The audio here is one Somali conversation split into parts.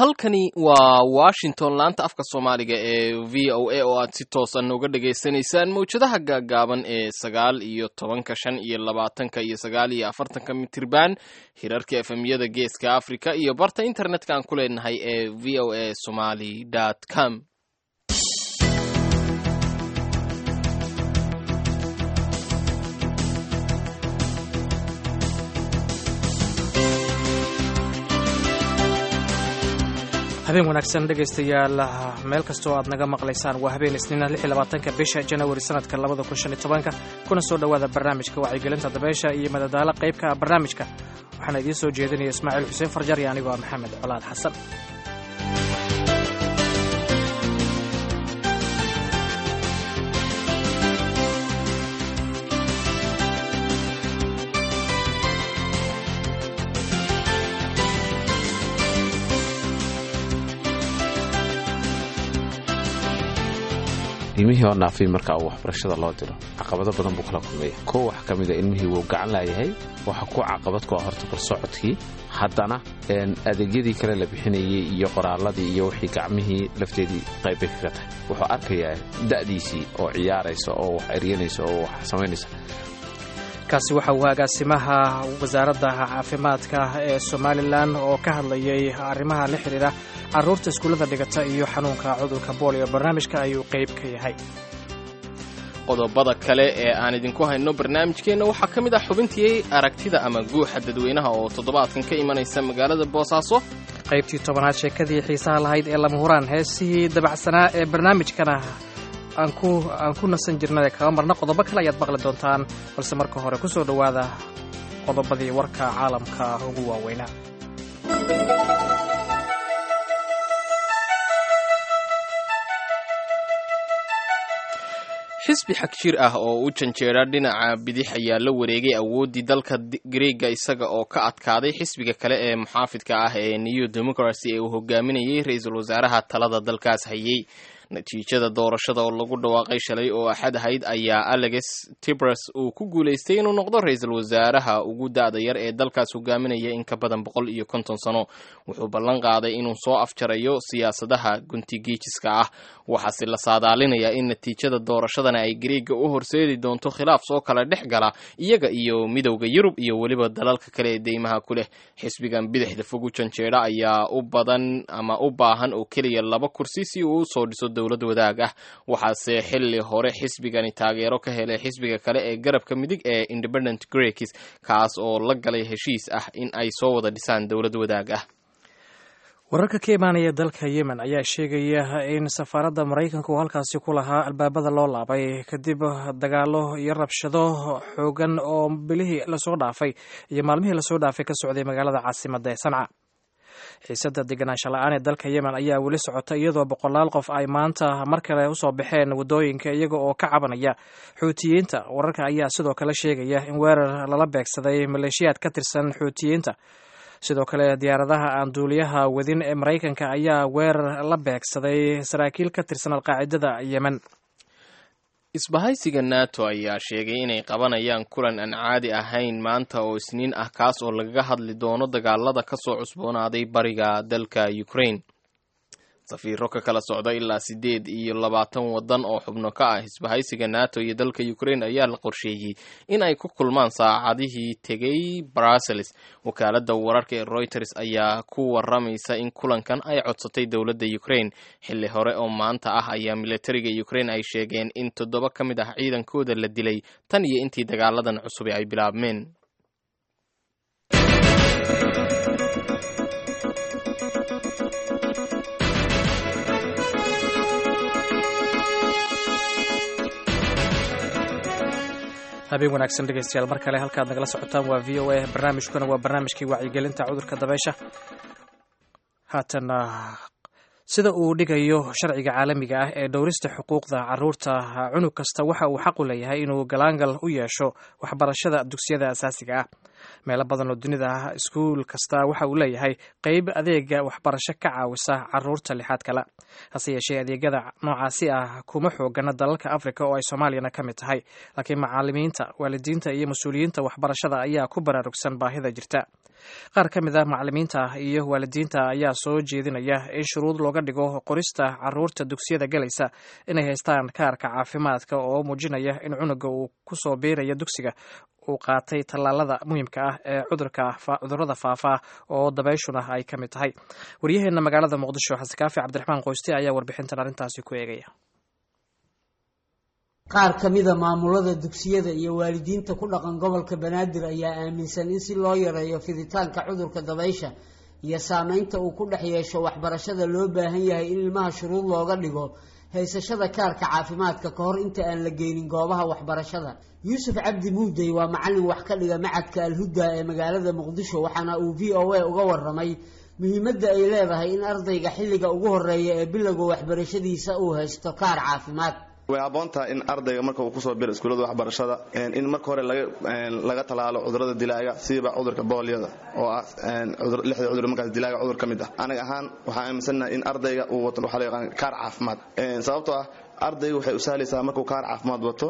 halkani waa washington laanta afka soomaaliga ee v o a oo aad si toosan uga dhagaysanaysaan mawjadaha gaagaaban ee sagaal iyo tobanka shan iyo labaatanka iyo sagaal iyo afartanka mitirban hirarka efemyada geeska africa iyo barta internetka aan ku leenahay ee v o a somaly com habeen wanaagsan dhegaystayaal meel kastoo aad naga maqlaysaan waa habeen isniina ka bisha janawari sanadka labadakunshantobanka kuna soo dhowaada barnaamijka wacyigelinta dabeesha iyo madadaalo qaybka barnaamijka waxaana idiin soo jeedinaya ismaaciil xuseen farjar iyo anigoo ah maxamed colaad xasan ilmihii oo naafay marka uu waxbarashada loo diro caqabado badan buu kala kulmaya kow wax ka mida ilmihii wuu gacan laayahay waxa ku caqabad ku ah horta barsocodkii haddana adeegyadii kale la bixinayay iyo qoraaladii iyo wixii gacmihii lafteedii qaybbay kaga tahay wuxuu arkayaa da'diisii oo ciyaaraysa oo wax eryanaysa oo wax samaynaysa kaasi waxa uu agaasimaha wasaaradda caafimaadka ee somalilan oo ka hadlayay arrimaha la xidhiidha carruurta iskuullada dhigata iyo xanuunka cudurka boolio barnaamijka ayuu qayb ka yahay qodobada kale ee aan idinku hayno barnaamijkeenna waxaa ka mid ah xubintii aragtida ama guuxa dadweynaha oo toddobaadkan ka imanaysa magaalada boosaaso qaybtii tobanaad sheekadii xiisaha lahayd ee lama huraan heesihii dabacsanaa ee barnaamijkana aan ku nasan jirnay kaga marna qodobo kale ayaad maqli doontaan balse marka hore ku soo dhowaada qodobadii warka caalamka ugu waaweynaa xisbi xagjir ah oo u janjeera dhinaca bidix ayaa la wareegay awooddii dalka greega isaga oo ka adkaaday xisbiga kale ee muxaafidka ah ee new democracy ee uu hogaaminayay ra-iisul wasaaraha talada dalkaas hayay natiijada doorashada oo lagu dhawaaqay shalay oo axad ahayd ayaa alex tibras uu ku guulaystay inuu noqdo ra-iisul wasaaraha ugu da-da yar ee dalkaas hogaaminaya in ka badan boqol iyo konton sano wuxuu ballan qaaday inuu soo afjarayo siyaasadaha guntigiijiska ah waxaase la saadaalinayaa in natiijada doorashadana ay greega u horseedi doonto khilaaf soo kala dhex gala iyaga iyo midowda yurub iyo weliba dalalka kale ee deymaha ku leh xisbigan bidixda fog u janjeedha ayaa u badan ama u baahan oo keliya laba kursi si uu usoo dhiso dowlad wadaag ah waxaase xili hore xisbigani taageero ka helay xisbiga kale ee garabka midig ee independent greeks kaas oo la galay heshiis ah in ay soo wada dhisaan dowlad wadaag ah wararka ka imaanaya dalka yemen ayaa sheegaya in safaaradda maraykanka uu halkaasi ku lahaa albaabada loo laabay kadib dagaalo iyo rabshado xoogan oo bilihii lasoo dhaafay iyo maalmihii lasoo dhaafay ka socday magaalada caasimadda ee sanca xiisadda deganaansha la-aan ee dalka yemen ayaa weli socota iyadoo boqolaal qof ay maanta mar kale usoo baxeen waddooyinka iyaga oo ka cabanaya xuutiyiinta wararka ayaa sidoo kale sheegaya in weerar lala beegsaday maleeshiyaad ka tirsan xuutiyiinta sidoo kale diyaaradaha aan duuliyaha wadin ee maraykanka ayaa weerar la beegsaday saraakiil ka tirsan alqaacidada yemen isbahaysiga nato ayaa sheegay inay qabanayaan kulan aan caadi ahayn maanta oo isniin ah kaas oo lagaga hadli doono dagaalada ka soo cusboonaaday bariga dalka ukraine safiiro ka kala socda ilaa siddeed iyo labaatan waddan oo xubno ka ah isbahaysiga nato iyo dalka ukraine ayaa la qorsheeyey in ay ku kulmaan saacadihii tegay brussels wakaaladda wararka ee reuters ayaa ku waramaysa in kulankan ay codsatay dowladda ukraine xilli hore oo maanta ah ayaa militariga ukraine ay sheegeen in toddoba ka mid ah ciidankooda la dilay tan iyo intii dagaaladan cusub ay bilaabmeen habeen wanaagsan dhegaystayaal mar kale halkaad nagala socotaan waa v o a barnaamijkuna waa barnaamijkii wacyigelinta cudurka dabeysha haatana sida uu dhigayo sharciga caalamiga ah ee dhowrista xuquuqda caruurta cunug kasta waxa uu xaq u leeyahay inuu galaangal u yeesho waxbarashada dugsiyada asaasiga ah meelo badan oo dunida ah iskuul kasta waxa uu leeyahay qeyb adeega waxbarasho ka caawisa caruurta lixaad kale hase yeeshee adeegyada noocaasi ah kuma xoogana dalalka africa oo ay soomaaliyana ka mid tahay laakiin macaalimiinta waalidiinta iyo mas-uuliyiinta waxbarashada ayaa ku baraarugsan baahida jirta qaar ka mid ah macalimiinta iyo waalidiinta ayaa soo jeedinaya in shuruud looga dhigo qorista caruurta dugsiyada galaysa inay haystaan kaarka caafimaadka oo muujinaya in cunuga uu kusoo biiraya dugsiga uu qaatay tallaalada muhiimka ah ee cudurada faafa oo dabayshuna ay ka mid tahay waryaheena magaalada muqdisho xasekaafi cabdiraxmaan qoyste ayaa warbixintan arrintaasi ku eegaya qaar ka mida maamulada dugsiyada iyo waalidiinta ku dhaqan gobolka banaadir ayaa aaminsan in si loo yareeyo fiditaanka cudurka dabaysha iyo saameynta uu ku dhex yeesho waxbarashada loo baahan yahay in ilmaha shuruud looga dhigo haysashada kaarka caafimaadka ka hor inta aan la geynin goobaha waxbarashada yuusuf cabdi muudey waa macalin wax ka dhiga macadka alhuda ee magaalada muqdisho waxaana uu v o a uga waramay muhiimadda ay leedahay in ardayga xilliga ugu horeeya ee bilowga waxbarashadiisa uu haysto kaar caafimaad way habboontaha in ardayga marka uu kusoo biro iskuullada waxbarashada in marka hore laga talaalo cudurada dilaaga siiba cudurka boolyada oo ah lixda cudur markaas dilaaga cudur ka mid ah aniga ahaan waxaan aaminsannahay in ardayga uu wato waxaa la yaqaan kaar caafimaad sababtoo ah ardayga waxay u sahlaysaa markuu kaar caafimaad wato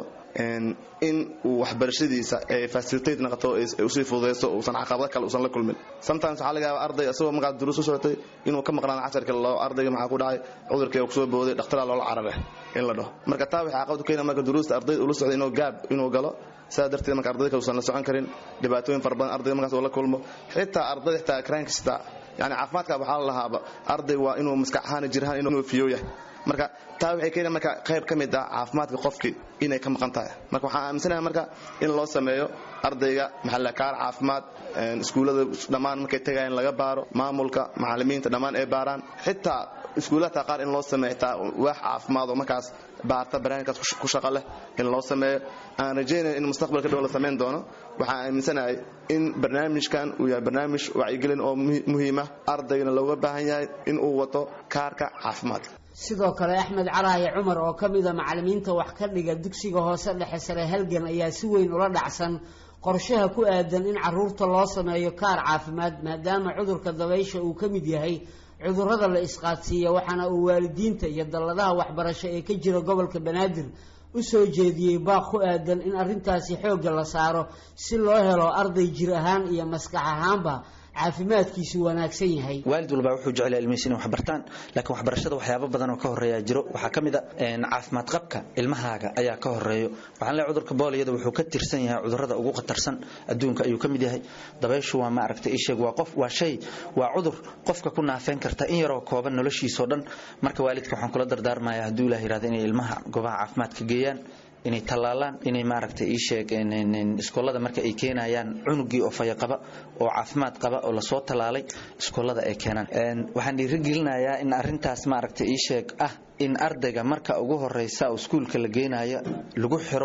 in uu waxbarashadiisa ay facilitate noqoto usii fududaysto uusan caqabado kale uusan la kulmin sometimes waxaa laga yaabaa arday isagoo markaas duruus u socotay inuu ka maqnaado casharka loo ardayga maxaa ku dhacay cudurkii kusoo booday dhakhtaraa loola carare in la dhaho marka taa waxay caqabad u keena marka duruusta ardayda ula socday inuu gaab inuu galo sidaa darteed marka ardayda kale uusan la socon karin dhibaatooyin fara badan ardayga markaas uu la kulmo xitaa ardayda xitaa crank xitaa yani caafimaadka waxaa la lahaaba arday waa inuu maskax ahaan jirhaan inuu fiyo yahay marka taa waxay keena marka qayb ka mid ah caafimaadka qofkii inay ka maqan tahay marka waxaan aaminsanahay marka in loo sameeyo ardayga maxalla kaar caafimaad iskuullada dhammaan markay tagayaan laga baaro maamulka macallimiinta dhammaan ay baaraan xitaa iskuullata qaar in loo sameeyo xitaa waax caafimaad oo markaas baarta barnaamijkaas ku shaqo leh in loo sameeyo aan rajaynayo in mustaqbalka dhow la samayn doono waxaan aaminsanahay in barnaamijkan uu yahay barnaamij wacyigelin oo muhiima ardaygana looga baahan yahay in uu wato kaarka caafimaadka sidoo kale axmed caraaye cumar oo ka mida macallimiinta wax ka dhiga dugsiga hoose dhexe sare halgan ayaa si weyn ula dhacsan qorshaha ku aadan in caruurta loo sameeyo kaar caafimaad maadaama cudurka dabaysha uu ka mid yahay cudurrada la isqaadsiiya waxaana uu waalidiinta iyo dalladaha waxbarasho ee ka jira gobolka banaadir u soo jeediyey baaq ku aadan in arrintaasi xoogga la saaro si loo helo arday jir ahaan iyo maskax ahaanba caafimaadkiisu wanaagsan yahay waalid walbaa wuxuu jecel ilmihiisa inay waxbartaan laakiin waxbarashada waxyaabo badan oo ka horeeya jiro waxaa ka mid a caafimaad qabka ilmahaaga ayaa ka horeeyo waxaan leeyahay cudurka booliyada wuxuu ka tirsan yahay cudurrada ugu khatarsan adduunka ayuu ka mid yahay dabayshu waa ma aragtay isheeg waa qof waa shay waa cudur qofka ku naafeyn karta in yaroo kooban noloshiisoo dhan marka waalidka waxaan kula dardaarmayaa hadduu ilaah yidhahdo inay ilmaha goobaha caafimaadka geeyaan inay tallaalaan inay maaragtay ii sheeg iskoolada marka ay keenayaan cunugii oo fayaqaba oo caafimaad qaba oo lasoo tallaalay iskoolada ay keenaan waxaan dhiirigelinayaa in arrintaas maaragtay ii sheeg ah in ardayga marka ugu horeysa oo iskuulka la geynayo lagu xiro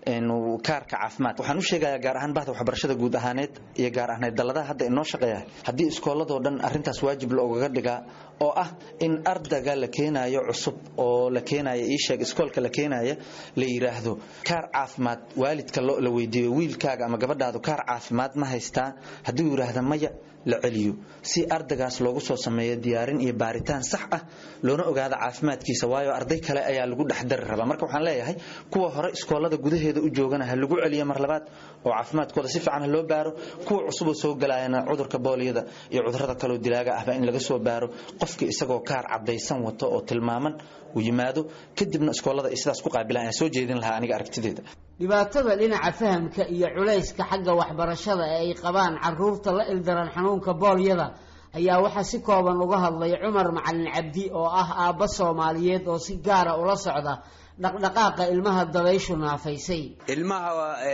kaarka caafimaad waxaan u sheegayaa gaar ahaan bahda waxbarashada guud ahaaneed iyo gaar ahaaneed dalladaha hadda inoo shaqeeya haddii iskooladoo dhan arrintaas waajib loogaga dhigaa oo ah in ardayga la keenayo cusub oo la keenayo ii sheeg iskoolka la keenaya la yidhaahdo kaar caafimaad waalidka la weydiiyo wiilkaaga ama gabadhaadu kaar caafimaad ma haystaa hadduu yidhaahda maya la celiyo si ardaygaas loogu soo sameeyo diyaarin iyo baaritaan sax ah loona ogaado caafimaadkiisa waayo arday kale ayaa lagu dhexdari rabaa marka waxaan leeyahay kuwa hore iskoolada gudaheeda u joogana ha lagu celiyo mar labaad oo caafimaadkooda si fiican ha loo baaro kuwa cusuboo soo galayana cudurka booliyada iyo cudurada kaleo dilaaga ahba in laga soo baaro qofkii isagoo kaar cadaysan wato oo tilmaaman uu yimaado kadibna iskoolada ay sidaas ku qaabilaan ayaan soo jeedin lahaa aniga aragtideeda dhibaatada dhinaca fahamka iyo culayska xagga waxbarashada ee ay qabaan caruurta la ildaran xanuunka boolyada ayaa waxaa si kooban uga hadlay cumar macalin cabdi oo ah aabba soomaaliyeed oo si gaara ula socda dhaqdhaqaaqa ilmaha dabayshu naafaysay ilmaha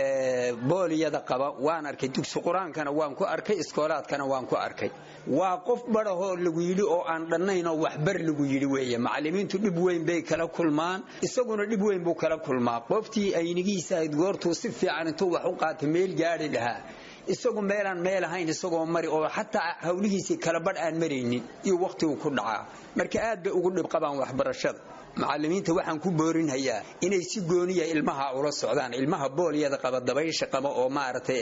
booliyada qaba waan arkay dugsi qur-aankana waan ku arkay iskoolaadkana waan ku arkay waa qof badhahoo lagu yidhi oo aan dhannaynoo waxbar lagu yidhi weeye macallimiintu dhib weyn bay kala kulmaan isaguna dhib weyn buu kala kulmaa qoftii aynigiisa ayd goortuu si fiican intuu wax u qaata meel gaadhi lahaa isagu meelaan meel ahayn isagoo mari oo xataa hawlihiisii kala badh aan maraynin iyo wakhtigu ku dhacaa marka aad bay ugu dhib qabaan waxbarashada macallimiinta waxaan ku boorinhayaa inay si gooniya ilmaha ula socdaan ilmaha boolyada qaba dabaysha qaba oo maaragtay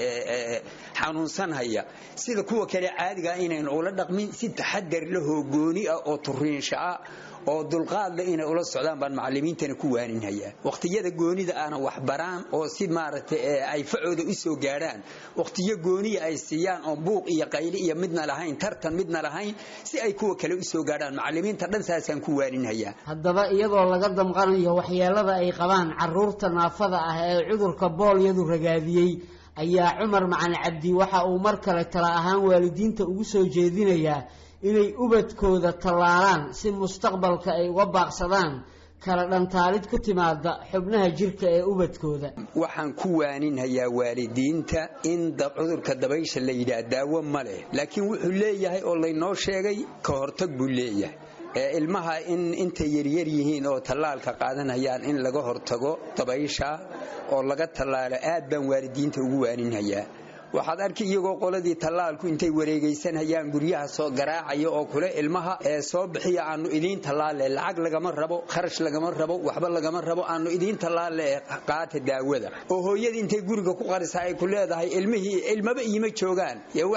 xanuunsanhaya sida kuwa kale caadiga inaynu ula dhaqmin si taxadar lahoo gooni ah oo turiinsha ah oo dulqaadle inay ula socdaan baan macallimiintana ku waaninhayaa waqhtiyada goonida aana waxbaraan oo si maaragtay ay facooda u soo gaadhaan waqtiyo gooniya ay siiyaan oon buuq iyo qayli iyo midna lahayn tartan midna lahayn si ay kuwa kale u soo gaadhaan macallimiinta dhan saasaan ku waaninhayaa haddaba iyadoo laga damqanayo waxyeelada ay qabaan caruurta naafada ah ee cudurka boolyadu ragaadiyey ayaa cumar macali cabdi waxa uu mar kale tala ahaan waalidiinta ugu soo jeedinayaa inay ubadkooda tallaalaan si mustaqbalka ay uga baaqsadaan kala dhantaalid ku timaada xubnaha jirka ee ubadkooda waxaan ku waaninhayaa waalidiinta in cudurka dabaysha la yidhaah daawo ma leh laakiin wuxuu leeyahay oo laynoo sheegay ka hortag buu leeyahay ee ilmaha in intay yaryar yihiin oo tallaalka qaadanayaan in laga hortago dabaysha oo laga tallaalo aad baan waalidiinta ugu waaninhayaa waxaad arki iyagoo qoladii tallaalku intay wareegaysanhayaan guryaha soo garaacaya oo kule ilmaha ee soo bixiya aanu idiin tallaale lacag lagama rabo kharash lagama rabo waxba lagama rabo aanu idiin tallaale ee qaata daawada oo hooyadii intay guriga ku qarisa ay ku leedahay ilmihii ilmaba iima joogaan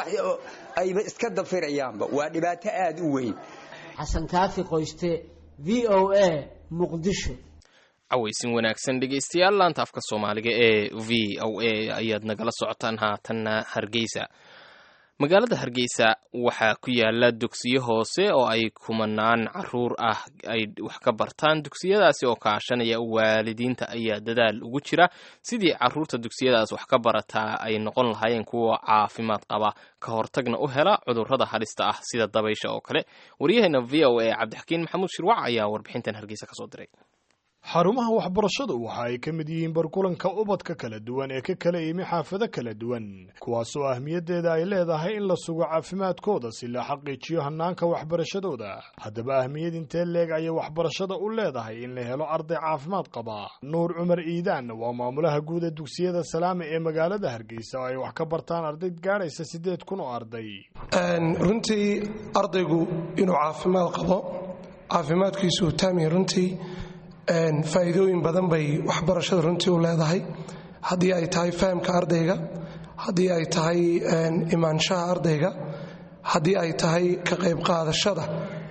ayba iska dafirayaanba waa dhibaato aad u weyn xasan kaafi qoyste v o a muqdisho cawaysin wanaagsan dhegaystayaal laanta afka soomaaliga ee v o a ayaad nagala socotaan haatanna hargeysa magaalada hargeysa waxaa ku yaala dugsiyo hoose oo ay kumanaan caruur ah ay wax ka bartaan dugsiyadaasi oo kaashanaya waalidiinta ayaa dadaal ugu jira sidii caruurta dugsiyadaas wax ka barataa ay noqon lahaayeen kuwa caafimaad qaba ka hortagna u hela cudurrada halista ah sida dabaysha oo kale waryaheena v o a cabdixakiin maxamuud shirwac ayaa warbixintan hargeysa kasoo diray xarumaha waxbarashadu waxa ay ka mid yihiin barkulanka ubadka kala duwan ee ka kala imi xaafado kala duwan kuwaasoo ahmiyaddeeda ay leedahay in la sugo caafimaadkooda si la xaqiijiyo hannaanka waxbarashadooda haddaba ahmiyad intee leeg ayay waxbarashada u leedahay in la helo arday caafimaad qaba nuur cumar iidaan waa maamulaha guud ee dugsiyada salaame ee magaalada hargeysa oo ay wax ka bartaan arday gaadhaysa siddeed kun oo arday runtii ardaygu inuu caafimaad qabo caafimaadkiisu taamiya runtii faa'iidooyin badan bay waxbarashada runtii u leedahay haddii ay tahay fahamka ardayga haddii ay tahay imaanshaha ardayga haddii ay tahay ka qayb qaadashada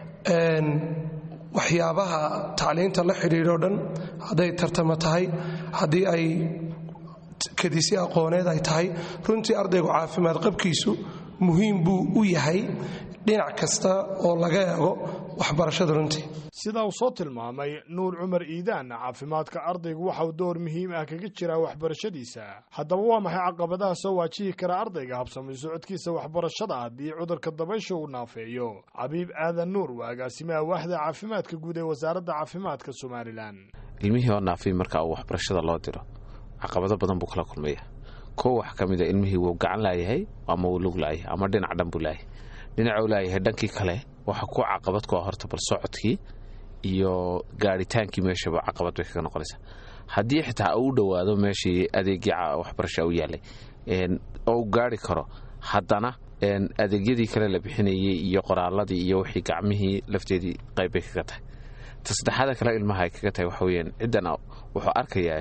waxyaabaha tacliinta la xidhiidho dhan hadday tartamo tahay haddii ay kadisi aqooneed ay tahay runtii ardaygu caafimaad qabkiisu muhiim buu u yahay dhinac kasta oo laga eego waxbarashada runtii sidaa uu soo tilmaamay nuur cumar iidaan caafimaadka ardaygu waxauu door muhiim ah kaga jiraa waxbarashadiisa haddaba waa maxay caqabadaha soo waajihi kara ardayga habsamay socodkiisa waxbarashada haddii cudurka dabaysha uu naafeeyo cabiib aadan nuur waa agaasimaha waaxda caafimaadka guud ee wasaaradda caafimaadka somalilan ilmihii oo naafay marka uu waxbarashada loo diro caqabado badan buu kala kulmaya kow wax ka mida ilmihii wuu gacan laayahay ama wuu lug laayahay ama dhinac dhan buu laayahay dhinacuu laayahay dhankii kale waxa ku caqabad ku ah horta bal socodkii iyo gaadhitaankii meeshaba caqabad bay kaga noqonaysaa haddii xitaa u dhowaado meeshii adeegii waxbarasha u yaalay oo u gaari karo haddana adeegyadii kale la bixinayay iyo qoraaladii iyo wixii gacmihii lafteedii qayb bay kaga tahay ta saddexaada kale ilmaha ay kaga tahay waxa weyaan ciddan wuxuu arkayaa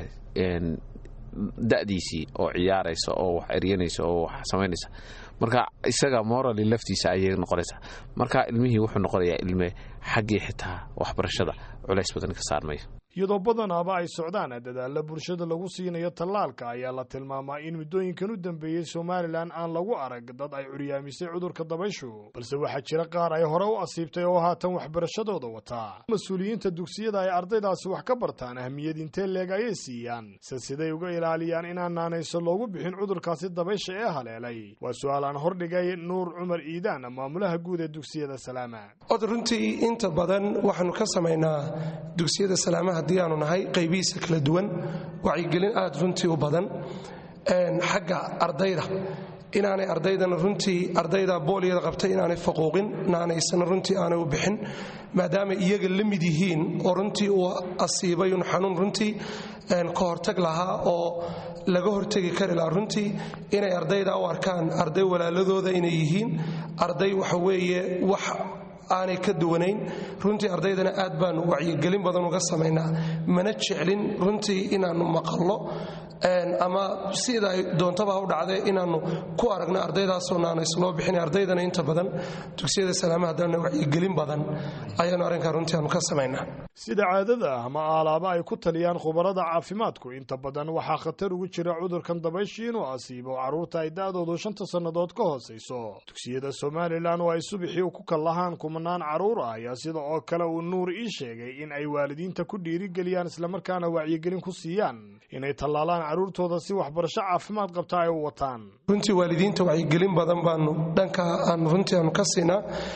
da'diisii oo ciyaaraysa oo wax eryanaysa oo wax samaynaysa marka isaga morali laftiisa ayay noqonaysaa marka ilmihii wuxuu noqonayaa ilme xaggii xitaa waxbarashada culays badan ka saarmaya iyadoo badanaaba ay socdaan dadaalla bulshada lagu siinayo tallaalka ayaa la tilmaamaa in muddooyinkan u dambeeyey somalilan aan lagu arag dad ay curyaamisay cudurka dabayshu balse waxaa jira qaar ay hore u asiibtay oo haatan waxbarashadooda wataa mas-uuliyiinta dugsiyada ay ardaydaasi wax ka bartaan ahmiyad intee leeg ayay siiyaan se siday uga ilaaliyaan inaan naanayso loogu bixin cudurkaasi dabaysha ee haleelay waa su-aal aan hordhigay nuur cumar iidaan maamulaha guud ee dugsiyada salaama od runtii inta badan waxaanu ka samaynaa dugsiyada salaamaha haddii aanu nahay qaybihiisa kala duwan wacyigelin aad runtii u badan xagga ardayda inaanay ardaydana runtii ardayda booliyada qabta inaanay faquuqin naanaysana runtii aanay u bixin maadaama iyaga la mid yihiin oo runtii uu asiibayun xanuun runtii ka hortag lahaa oo laga hortegi kari lahaa runtii inay ardayda u arkaan arday walaaladooda inay yihiin arday waxa weeye wax aanay ka duwanayn runtii ardaydana aad baanu wacyigelin badan uga samaynaa mana jeclin runtii inaannu maqallo ama sida ay doontaba u dhacdee inaannu ku aragno ardaydaasoo naanays loo bixin ardaydana inta badan dugsiyada salaamaha haddana wacyigelin badan ayaanu arrinkaa runtii aanu ka samaynaa sida caadada ah ama aalaaba ay ku taliyaan khubarada caafimaadku inta badan waxaa khatar ugu jira cudurkan dabayshii inuu asiibo carruurta ay da'doodu shanta sannadood ka hoosayso dugsiyada somalilan oo ay subixii ku kallahaan kumanaan carruur ah ayaa sida oo kale uu nuur ii sheegay in ay waalidiinta ku dhiirigeliyaan islamarkaana wacyigelin ku siiyaan inay tallaalaan carruurtooda si waxbarasho caafimaad qabta ay u wataan runtii waalidiinta wacyigelin badan baanu dhanka aan runtii aanu ka siinaa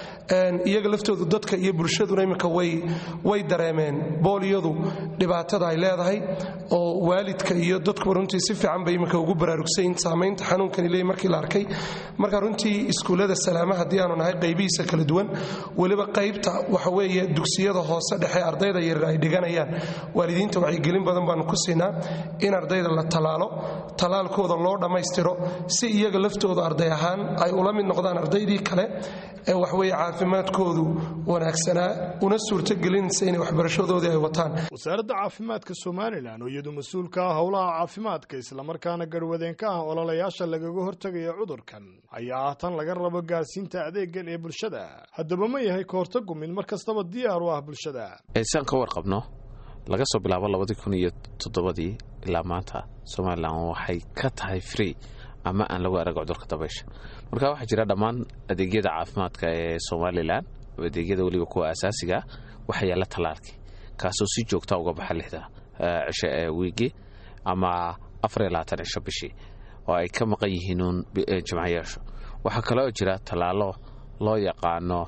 iyaga laftoodu dadka iyo bulshaduna iminka way dareemeen booliyadu dhibaatada ay leedahay oo waalidka iyo dadkuba runtii si fiican bay iminka ugu baraarugsayn saamaynta xanuunkani leey markii la arkay marka runtii iskuullada salaama haddii aanu nahay qaybihiisa kala duwan weliba qaybta waxa weeye dugsiyada hoose dhexe ardayda yaryar ay dhiganayaan waalidiinta wacyigelin badan baanu ku siinaa in ardayda la tallaalo tallaalkooda loo dhammaystiro si iyaga laftooda arday ahaan ay ula mid noqdaan ardaydii kale ee waxweye caafimaadkoodu wanaagsanaa una suurtogelinaysa inay waxbarashadoodii ay wataan wasaaradda caafimaadka somalilan oo iyadu mas-uulka ah howlaha caafimaadka islamarkaana garwadeenka ah ololayaasha lagaga hortegaya cudurkan ayaa ah tan laga rabo gaarsiinta adeegan ee bulshada haddaba ma yahay ka hortagu mid mar kastaba diyaar u ah bulshada saan ka warqabno laga soo bilaabo labadii kun iyo toddobadii ilaa maanta somalilan waxay ka tahay free ama aan lagu arag cudurka dabaysha marka waxaa jira dhammaan adeegyada caafimaadka ee somalilan adeegyada weliba kuwa asaasiga waxaa yaalla tallaalkii kaasoo si joogta uga baxa lixda cisho ee wiigi ama afariyo labaatan cisho bishii oo ay ka maqan yihiin uun jimcayaashu waxaa kaloo jira tallaalo loo yaqaano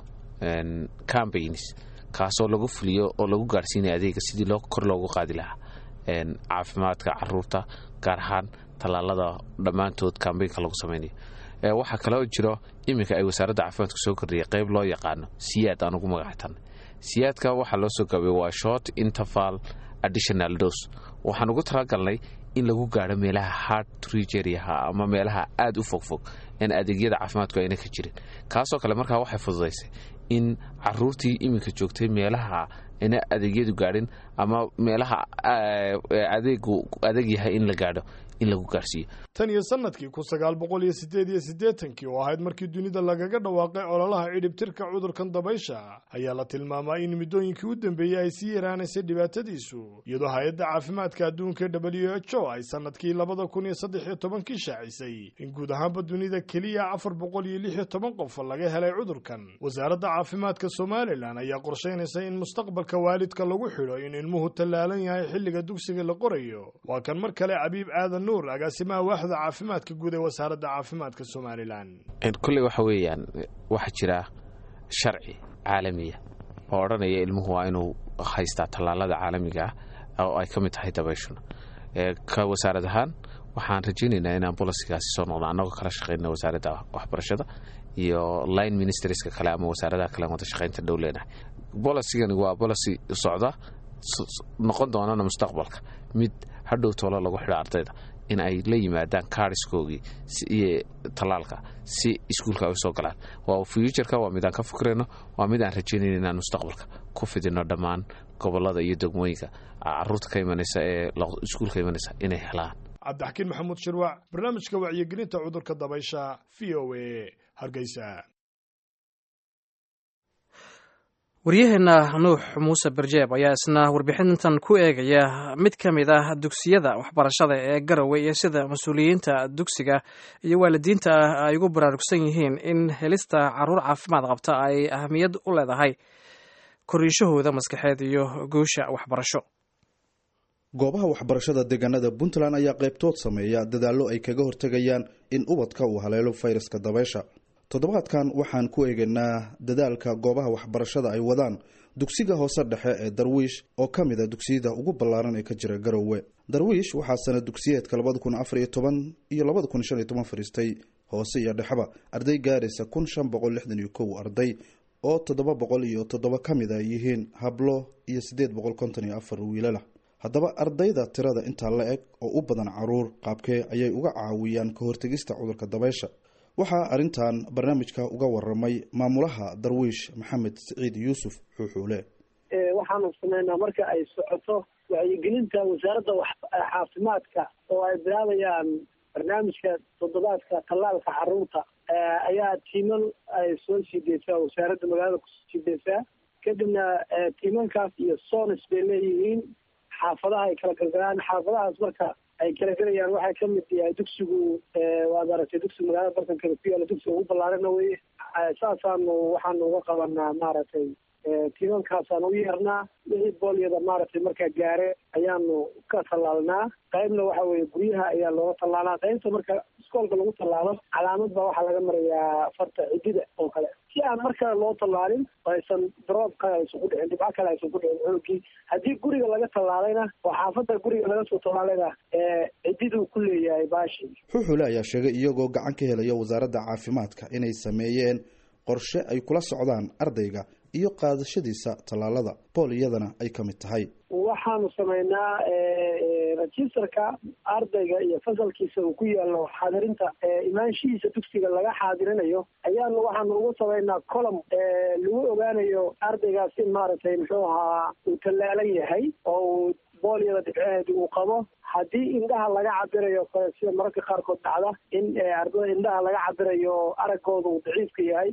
cambaigns kaasoo lagu fuliyo oo lagu gaarhsiinaya adeega sidii kor loogu qaadi lahaa caafimaadka caruurta gaar ahaan tallaalada dhammaantood kambaynka lagu samaynayo waxaa kaloo jiro iminka ay wasaaradda caafimaadka soo kordhiyay qayb loo yaqaano siyaad aan ugu magactanay siyaadka waxaa loo soo gaabay waa short interval additional dos waxaan ugu talagalnay in lagu gaadho meelaha hard trigeriaha ama meelaha aada u fogfog aan adeegyada caafimaadku ayna ka jirin kaasoo kale markaa waxay fududaysay in caruurtii iminka joogtay meelaha ayna adeegyadu gaadhin ama meelaha adeegu adeeg yahay in la gaadho in lagu gaarhsiiyo tan iyo sanadkii kun sagaal boqol iyo sideed iyo siddeetankii oo ahayd markii dunida lagaga dhawaaqay ololaha cidhibtirka cudurkan dabaysha ayaa la tilmaamaa in muddooyinkii u dambeeyey ay sii yaraanaysay dhibaatadiisu iyadoo hay-adda caafimaadka adduunka w h o ay sanadkii labada kun iyo saddex iyo tobankii shaacisay in guud ahaanba dunida keliya afar boqol iyo lix iyo toban qof laga helay cudurkan wasaaradda caafimaadka somalilan ayaa qorshaynaysa in mustaqbalka waalidka lagu xidho in ilmuhu tallaalan yahay xilliga dugsiga la qorayo waa kan mar kale cabiib aadan nuur agaasimaha waaxda caafimaadka guud ee wasaaradda caafimaadka somalilan kulley waxa weeyaan waxaa jira sharci caalamiya oo odhanaya ilmuhu waa inuu haystaa tallaalada caalamiga ah oo ay ka mid tahay dabayshuna ka wasaarad ahaan waxaan rajaynaynaa inaan bolosigaasi soo noqdo annagoo kala shaqayna wasaaradda waxbarashada iyo line ministerska kale ama wasaaradaha kale wada shaqaynta dhow leenahay bolosigani waa bolosi socda noqon doonana mustaqbalka mid hadhow toolo lagu xidho ardayda in ay la yimaadaan kaariskoogii iyo tallaalka si iskuulka ay usoo galaan waa fuuturka waa mid aan ka fikrayno waa mid aan rajaynayno inaan mustaqbalka ku fidino dhammaan gobolada iyo degmooyinka caruurta ka imanaysa ee iskuulka imanaysa inay helaan cabdixakiin maxamuud shirwac barnaamijka wacyigelinta cudurka dabaysha v o a hargeysa waryaheena nuux muuse barjeeb ayaa isna warbixintan ku eegaya mid ka mid ah dugsiyada waxbarashada ee garowe iyo sida mas-uuliyiinta dugsiga iyo waalidiinta ah ay ugu baraarugsan yihiin in helista caruur caafimaad qabta ay ahamiyad u leedahay koriishahooda maskaxeed iyo guusha waxbarasho goobaha waxbarashada deegaanada puntland ayaa qaybtood sameeya dadaallo ay kaga hortegayaan in ubadka uu haleelo fayraska dabaysha toddobaadkan waxaan ku eegaynaa dadaalka goobaha waxbarashada ay wadaan dugsiga hoose dhexe ee darwiish oo ka mid a dugsiyada ugu ballaaran ee ka jira garowe darwiish waxaa sana dugsiyeedka labada kun afar iyo toban iyo labada kun shan iyo toban fadhiistay hoose iyo dhexeba arday gaaraysa kun shan boqol lixdan iyo kow arday oo toddoba boqol iyo toddoba ka mid a yihiin hablo iyo siddeed boqol konton iyo afar wiilalah haddaba ardayda tirada intaa la eg oo u badan caruur qaabkee ayay uga caawiyaan ka hortegista cudurka dabaysha waxaa arrintan barnaamijka uga waramay maamulaha darwiish maxamed siciid yuusuf xuuxuule waxaanu sameynaa marka ay socoto wacyigelinta wasaaradda caafimaadka oo ay bilaabayaan barnaamijka toddobaadka tallaalka caruurta ayaa tiiman ay soo sii deysaa wasaaradda magaalada kusoo sii deysaa kadibna tiimankaas iyo sonis bay leeyihiin xaafadaha ay kala galgalaan xaafadahaas marka ay kala gelayaan waxay ka mid yahay dugsigu waad aragtay dugsiga magaalada bartankeeda ku yaala dugsiga ugu ballaarana weye saasaanu waxaanu uga qabanaa maaragtay tiimankaasaan u yeernaa wixii boolyada maaragtay markaa gaare ayaanu ka tallaalnaa qaybna waxa weeye guryaha ayaa looga tallaalaa qaybta marka iskoolka lagu tallaalo calaamad baa waxaa laga marayaa farta cidida oo kale si aan mar kale loo tallaalin oo aysan droob kale aysan ku dhicin dhibco kale aysan ku dhicin xoogii haddii guriga laga tallaalayna oo xaafadda guriga laga soo tallaalayna cididuu ku leeyahay baashi xuuxule ayaa sheegay iyagoo gacan ka helaya wasaaradda caafimaadka inay sameeyeen qorshe ay kula socdaan ardayga iyo qaadashadiisa tallaalada bool iyadana ay ka mid tahay waxaanu sameynaa registerka ardayga iyo fasalkiisa uu ku yaalo xaadirinta imaanshihiisa dugsiga laga xaadirinayo ayaanu waxaanu ugu sameynaa colom lagu ogaanayo ardaygaas in maaragtay muxuu ahaa uu tallaalan yahay oo uu boolyada dhibceheedi uu qabo haddii indhaha laga cabirayo kale sida mararka qaarkood dhacda in ardada indhaha laga cabirayo araggooda uu daciifka yahay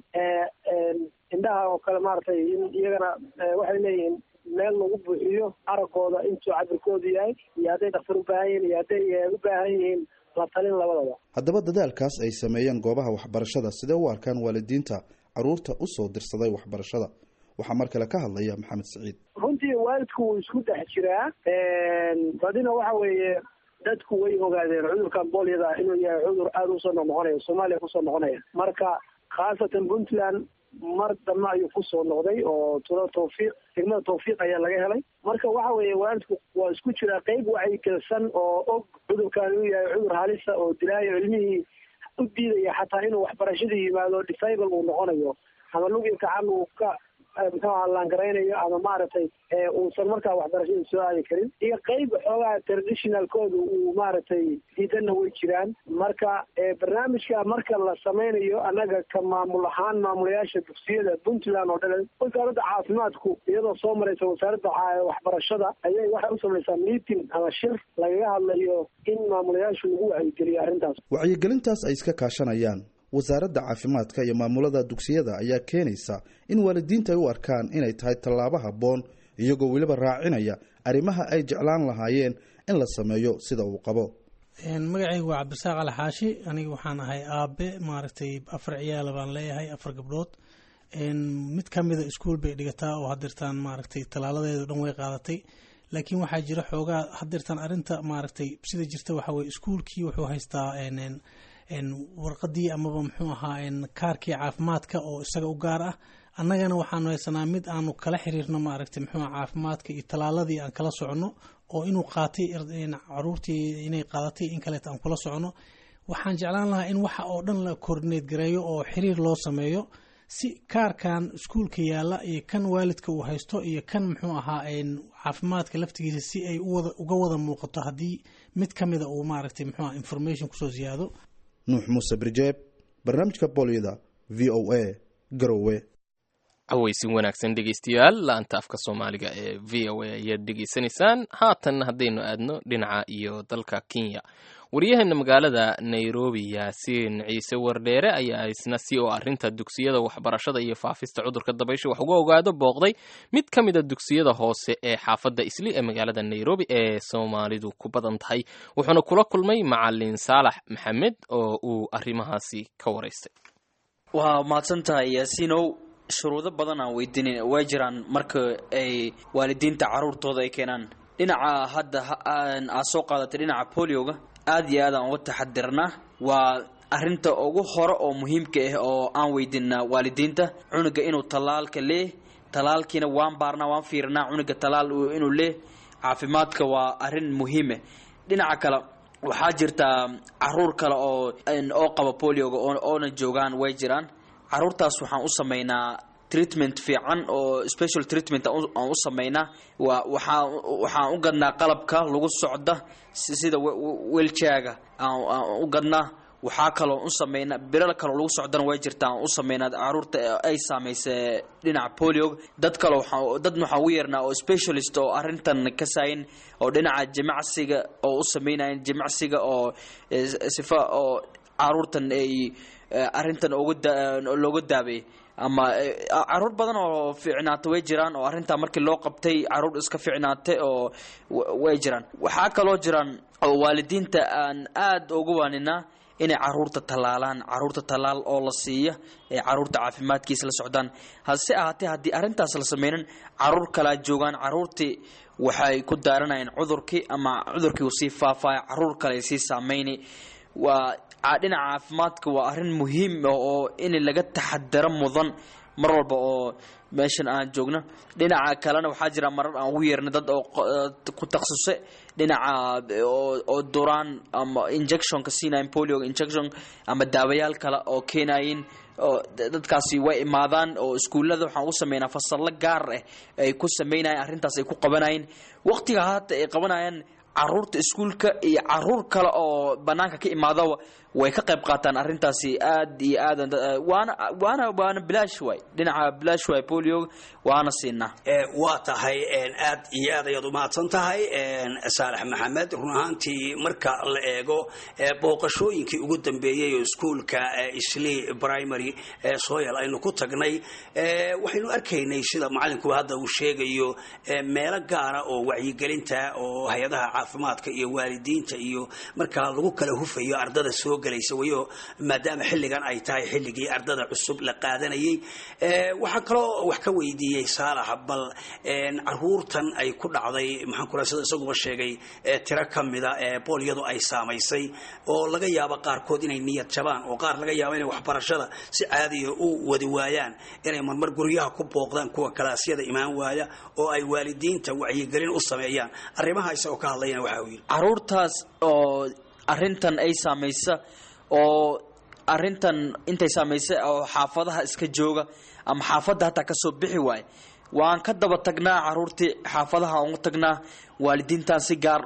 indhaha oo kale maaragtay in iyagana waxay leeyihiin meel lagu buuxiyo araggooda intuu cabirkoodu yahay iyo hadday dhakhtar u baahan yihiin iyo hadday u baahan yihiin la talin labadaba haddaba dadaalkaas ay sameeyeen goobaha waxbarashada sidee u arkaan waalidiinta caruurta usoo dirsaday waxbarashada waxaa mar kale ka hadlaya maxamed siciid runtii waalidku wuu isku dhex jiraa badina waxa weeye dadku way ogaadeen cudurkan boolyada inuu yahay cudur aada usoo noqnoqonaya soomaaliya kusoo noqonaya marka khaasatan puntland mar dambe ayuu kusoo noqday oo tula tawfiiq degmada tawfiiq ayaa laga helay marka waxa weeye waalidku waa isku jiraa qeyb wacyigelsan oo og cudurkan inuu yahay cudur halisa oo dilaayo ilmihii u diidaya xataa inuu waxbarashadii yimaado disable uu noqonayo ama lugi gacan uu ka muxuu aha laangaraynayo ama maaragtay uusan markaa waxbarashadii soo aadi karin iyo qeyb xoogaa traditionalkooda uu maaragtay diidanna way jiraan marka barnaamijka marka la sameynayo annaga ka maamul ahaan maamulayaasha dugsiyada puntland oo dhan wasaaradda caafimaadku iyadoo soo maraysa wasaaradda waxbarashada ayay waxay u samaysaa meeting ama shir lagaga hadlayo in maamulayaashu lagu wacyigeliyo arrintaas wacyigelintaas ay iska kaashanayaan wasaaradda caafimaadka iyo maamulada dugsiyada ayaa keenaysa in waalidiinta ay u arkaan inay tahay tallaabo habboon iyagoo weliba raacinaya arrimaha ay jeclaan lahaayeen in la sameeyo sida uu qabo magacaygu waa cabdisaaq ali xaashi aniga waxaan ahay aabe maaragtay afar ciyaala baan leeyahay afar gabdhood mid ka mida iskuol bay dhigataa oo hadirtaan maaragtay tallaaladeedu dhan way qaadatay laakiin waxaa jira xoogaa hadirtaan arrinta maaragtay sida jirta waxaa weye iskuolkii wuxuu haystaa warqadii amaba muxuu ahaa kaarkii caafimaadka oo isaga u gaar ah annagana waxaanu haysanaa mid aanu kala xiriirno maaragtay muxuu caafimaadka iyo tallaaladii aan kala socono oo inuu qaatay caruurtii inay qaadatay in kaleeta aan kula socono waxaan jeclaan lahaa in waxa oo dhan la koordineed gareeyo oo xiriir loo sameeyo si kaarkan iskuulka yaalla iyo kan waalidka uu haysto iyo kan muxuu ahaa caafimaadka laftigiisa si ay uga wada muuqato haddii mid ka mida uu maaragtay muxuu aha information kusoo ziyaado nuux muuse birjeeb barnaamijka bolyada v o a garowe cawaysin wanaagsan dhegeystayaal la-anta afka soomaaliga ee v o a ayaad dhegeysanaysaan haatan haddaynu aadno dhinaca iyo dalka kenya waryaheena magaalada nairobi yaasiin ciise wardheere ayaa isna si oo arrinta dugsiyada waxbarashada iyo faafista cudurka dabaysha wax uga ogaado booqday mid ka mid a dugsiyada hoose ee xaafadda isli ee magaalada nairobi ee soomaalidu ku badan tahay wuxuuna kula kulmay macalin saalax maxamed oo uu arrimahaasi ka waraystay waa mahadsan tahay yaasiinow shuruudo badan aan weydiinin way jiraan marka ay waalidiinta caruurtooda ay keenaan dhinaca hadda aad soo qaadatay dhinaca bolioga aada iyo aad aan uga taxadirnaa waa arinta ugu hore oo muhiimka ah oo aan weydiinaa waalidiinta cunuga inuu tallaalka lee tallaalkiina waan baarnaa waan fiirnaa cunuga tallaal inuu lee caafimaadka waa arin muhiime dhinaca kale waxaa jirtaa caruur kale oo oo qaba bolioga oona joogaan way jiraan caruurtaas waxaan u sameynaa treatment fiican oo special treatment aan u sameynaa waa waxaa waxaan u gadnaa qalabka lagu socda sida weljaga aan u gadnaa waxaa kaloo u sameynaa bilal kaloo lagu socdana way jirtaa aan u sameynaa caruurta ay saameysay dhinaca polio dad kale waxaa dadna waxaan u yeernaa oo specialist oo arrintan ka saayin oo dhinaca jimacsiga oo u sameynayan jimacsiga oo sifa oo caruurtan ay arrintan uga looga daabeeyay ama caruur badan oo fiicnaata way jiraan oo arrintaa markii loo qabtay caruur iska fiicnaatay oo way jiraan waxaa kaloo jiraan oo waalidiinta aan aada uga waaninaa inay caruurta tallaalaan caruurta tallaal oo la siiya ee caruurta caafimaadkiisa la socdaan hase ahaatee haddii arrintaas la sameynin caruur kalaa joogaan caruurtii waxay ku daaranayaan cudurkii ama cudurkii uu sii faafaya caruur kale sii saameyni waa dhinaca caafimaadka waa arrin muhiim oo in laga taxadaro mudan mar walba oo meeshan aan joogno dhinaca kalena waxaa jira marar aan ugu yeernay dad oo ku takhasusay dhinaca oo duraan ama injectionka siinayin polio injection ama daawayaal kale oo keenayin oo dadkaasi way imaadaan oo iskuullada waxaan u sameynaa fasallo gaar ah ay ku sameynayaan arrintaas ay ku qabanayeen waqtiga haata ay qabanayaan caruurta iskuulka iyo caruur kale oo banaanka ka imaadaba way ka qayb qaataan arrintaasi aad iyo aad waana waana waana bilaash waay dhinaca bilaash waay polio waana siinaa waa tahay aad iyo aad ayaad umahadsan tahay saalax maxamed run ahaantii marka la eego booqashooyinkii ugu dambeeyey oo iskuulka isli primary soyal aynu ku tagnay waxaynu arkaynay sida macalinkuba hadda uu sheegayo meelo gaara oo wacyigelinta oo hay-adaha caafimaadka iyo waalidiinta iyo markaa lagu kala hufayo ardada soo gelaysa wayo maadaama xilligan ay tahay xilligii ardada cusub la qaadanayay waxaa kaloo wax ka weydiiyey saalax bal caruurtan ay ku dhacday maxaan kula sida isaguba sheegay tiro ka mida ee boolyadu ay saamaysay oo laga yaabo qaarkood inay niyad jabaan oo qaar laga yaabo inay waxbarashada si caadiya u wadi waayaan inay marmar guryaha ku booqdaan kuwa kalaasyada imaan waaya oo ay waalidiinta wacyigelin u sameeyaan arrimaha isagoo ka hadlayana waxa uu yidhi caruurtaas oo arrintan ay saamaysa oo arrintan intay saamaysay oo xaafadaha iska jooga ama xaafadda hataa kasoo bixi waaye waan ka daba tagnaa caruurtii xaafadaha aan ugu tagnaa waalidiintaan si gaar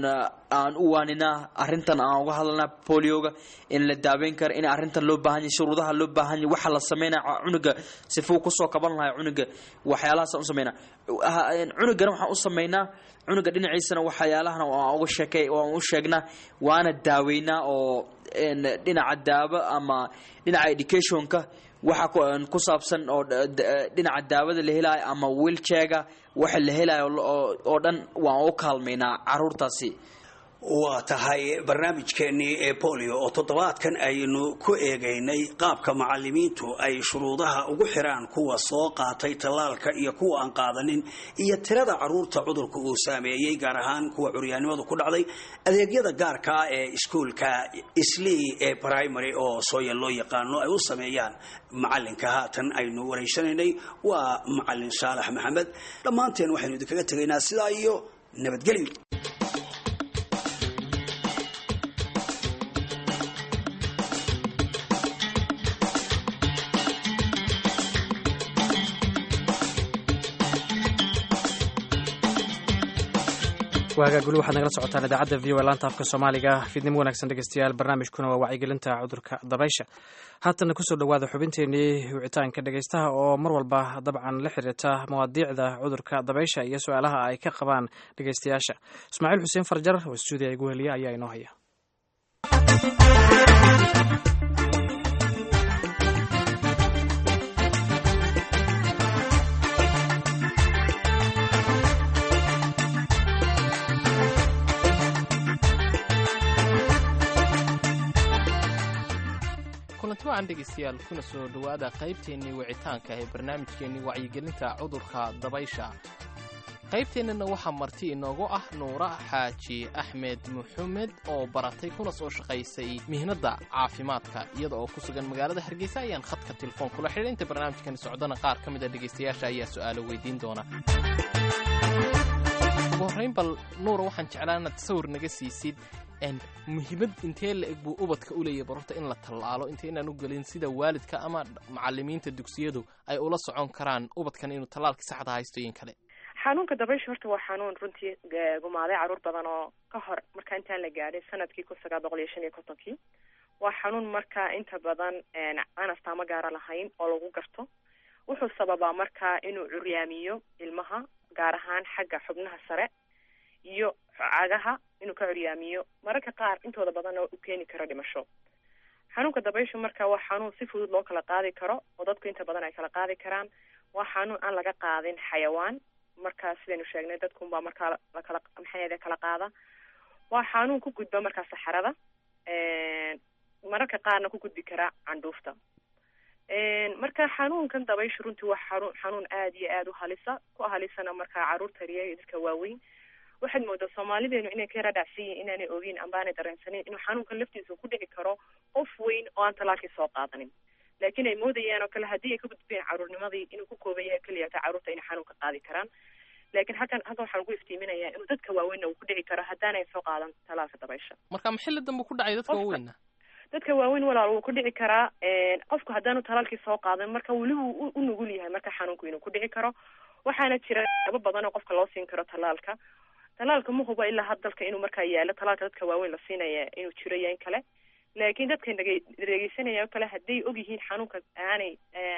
aan u waaninaa arrintan aan uga hadalnaa polioga in la daaweyn karo in arrintan loo baahan yahay shuruudaha loo baahan yahay waxa la sameynaya cunuga sifuu kusoo kaban lahay cunuga waxyaalahaas aan u sameynaa cunugana waxaan u sameynaa cunuga dhinaciisana waxyaalahana waan uga sheekay waan u sheegnaa waana daaweynaa oo dhinaca daabo ama dhinaca educationka waxa ku saabsan oo dhinaca daawada la helayo ama wiiljeega waxa la helayo oo dhan waan u kaalmaynaa caruurtaasi waa tahay barnaamijkeennii ee bolio oo toddobaadkan aynu ku eegaynay qaabka macalimiintu ay shuruudaha ugu xiraan kuwa soo qaatay tallaalka iyo kuwa aan qaadanin iyo tirada caruurta cudurka uu saameeyey gaar ahaan kuwa curyaannimadu ku dhacday adeegyada gaarkaa ee iskuulka islii ee primary oo sooya loo yaqaano ay u sameeyaan macalinka haatan aynu wareysanaynay waa macalin saalax maxamed dhammaanteen waxaynu idinkaga tegaynaa sidaa iyo nabadgelyo waagaa guli waxaad nagala socotaan idaacadda v o laanta afka soomaaliga fiidnimo wanaagsan dhegeystayaal barnaamijkuna waa wacyigelinta cudurka dabaysha haatana kusoo dhowaada xubinteenii wicitaanka dhegeystaha oo mar walba dabcan la xiriirta mawaadiicda cudurka dabaysha iyo su-aalaha ay ka qabaan dhegeystayaasha ismaaciil xuseen farjar oo stuudiya igu heliya ayaa inoo haya kulanti wacan dhegaystayaal kuna soo dhowaada qaybteennii wicitaanka ee barnaamijkeennii wacyigelinta cudurka dabaysha qaybteennana waxaa marti inoogu ah nuura xaaji axmed maxamed oo baratay kuna soo shaqaysay mihnadda caafimaadka iyada oo ku sugan magaalada hargeysa ayaan khadka telefoon kula xidhay inta barnaamijkani socdana qaar ka mid a dhegaystayaasha ayaa su'aalo weydiin doona ugu horrayn bal nuura waxaan jeclaa inaad sawir naga siisid muhiimad intee la eg buu ubadka u leeyahy barorta in la tallaalo intaynaan u gelin sida waalidka ama macalimiinta dugsiyadu ay ula socon karaan ubadkan inuu tallaalkii saxda haysto iyo in kale xanuunka dabaysha horta waa xanuun runtii gumaaday caruur badan oo ka hor marka intaan la gaadhin sanadkii kun sagaal boqol iyo shan iyo kontonkii waa xanuun markaa inta badan aan astaamo gaara lahayn oo lagu garto wuxuu sababaa markaa inuu curyaamiyo ilmaha gaar ahaan xagga xubnaha sare iyo cagaha inuu ka curyaamiyo mararka qaar intooda badanna u keeni karo dhimasho xanuunka dabayshu marka waa xanuun si fudud loo kala qaadi karo oo dadku inta badan ay kala qaadi karaan waa xanuun aan laga qaadin xayawaan markaa sidaynu sheegnay dadkunbaa markaa lakala maxay kala qaada waa xanuun ku gudba markaa saxarada mararka qaarna ku gudbi karaa candhuufta marka xanuunkan dabayshu runtii waa xanuun xanuun aada iyo aada u halisa ku halisana markaa caruurta riya iyo dadka waaweyn waxaad moodaa soomaalideenu inay ka yara dhacsan yihin inaanay ogeyn ambaanay dareensanin inuu xanuunkan laftiisa ku dhici karo qof weyn oo aan talaalkii soo qaadanin laakiin ay moodayaan oo kale haddii ay ka gudbeen caruurnimadii inuu ku kooban yahay keliya ta caruurta inay xanuunka qaadi karaan laakiin halkan halkan waxaan ugu iftiiminayaa inuu dadka waaweynna uu ku dhici karo haddaanay soo qaadan talaalka dabaysha marka maxilli dambe ku dhacay dadka waaweynna dadka waaweyn walaal wuu ku dhici karaa qofku haddaanu talaalkii soo qaadan marka weli wuu u nugul yahay marka xanuunku inuu ku dhici karo waxaana jira aba badan oo qofka loo siin karo talaalka talaalka ma huba ilaa had dalka inuu markaa yaalo talaalka dadka waaweyn la siinaya inuu jiro iyo in kale laakiin dadka nage dhegeysanaya oo kale hadday og yihiin xanuunka aanay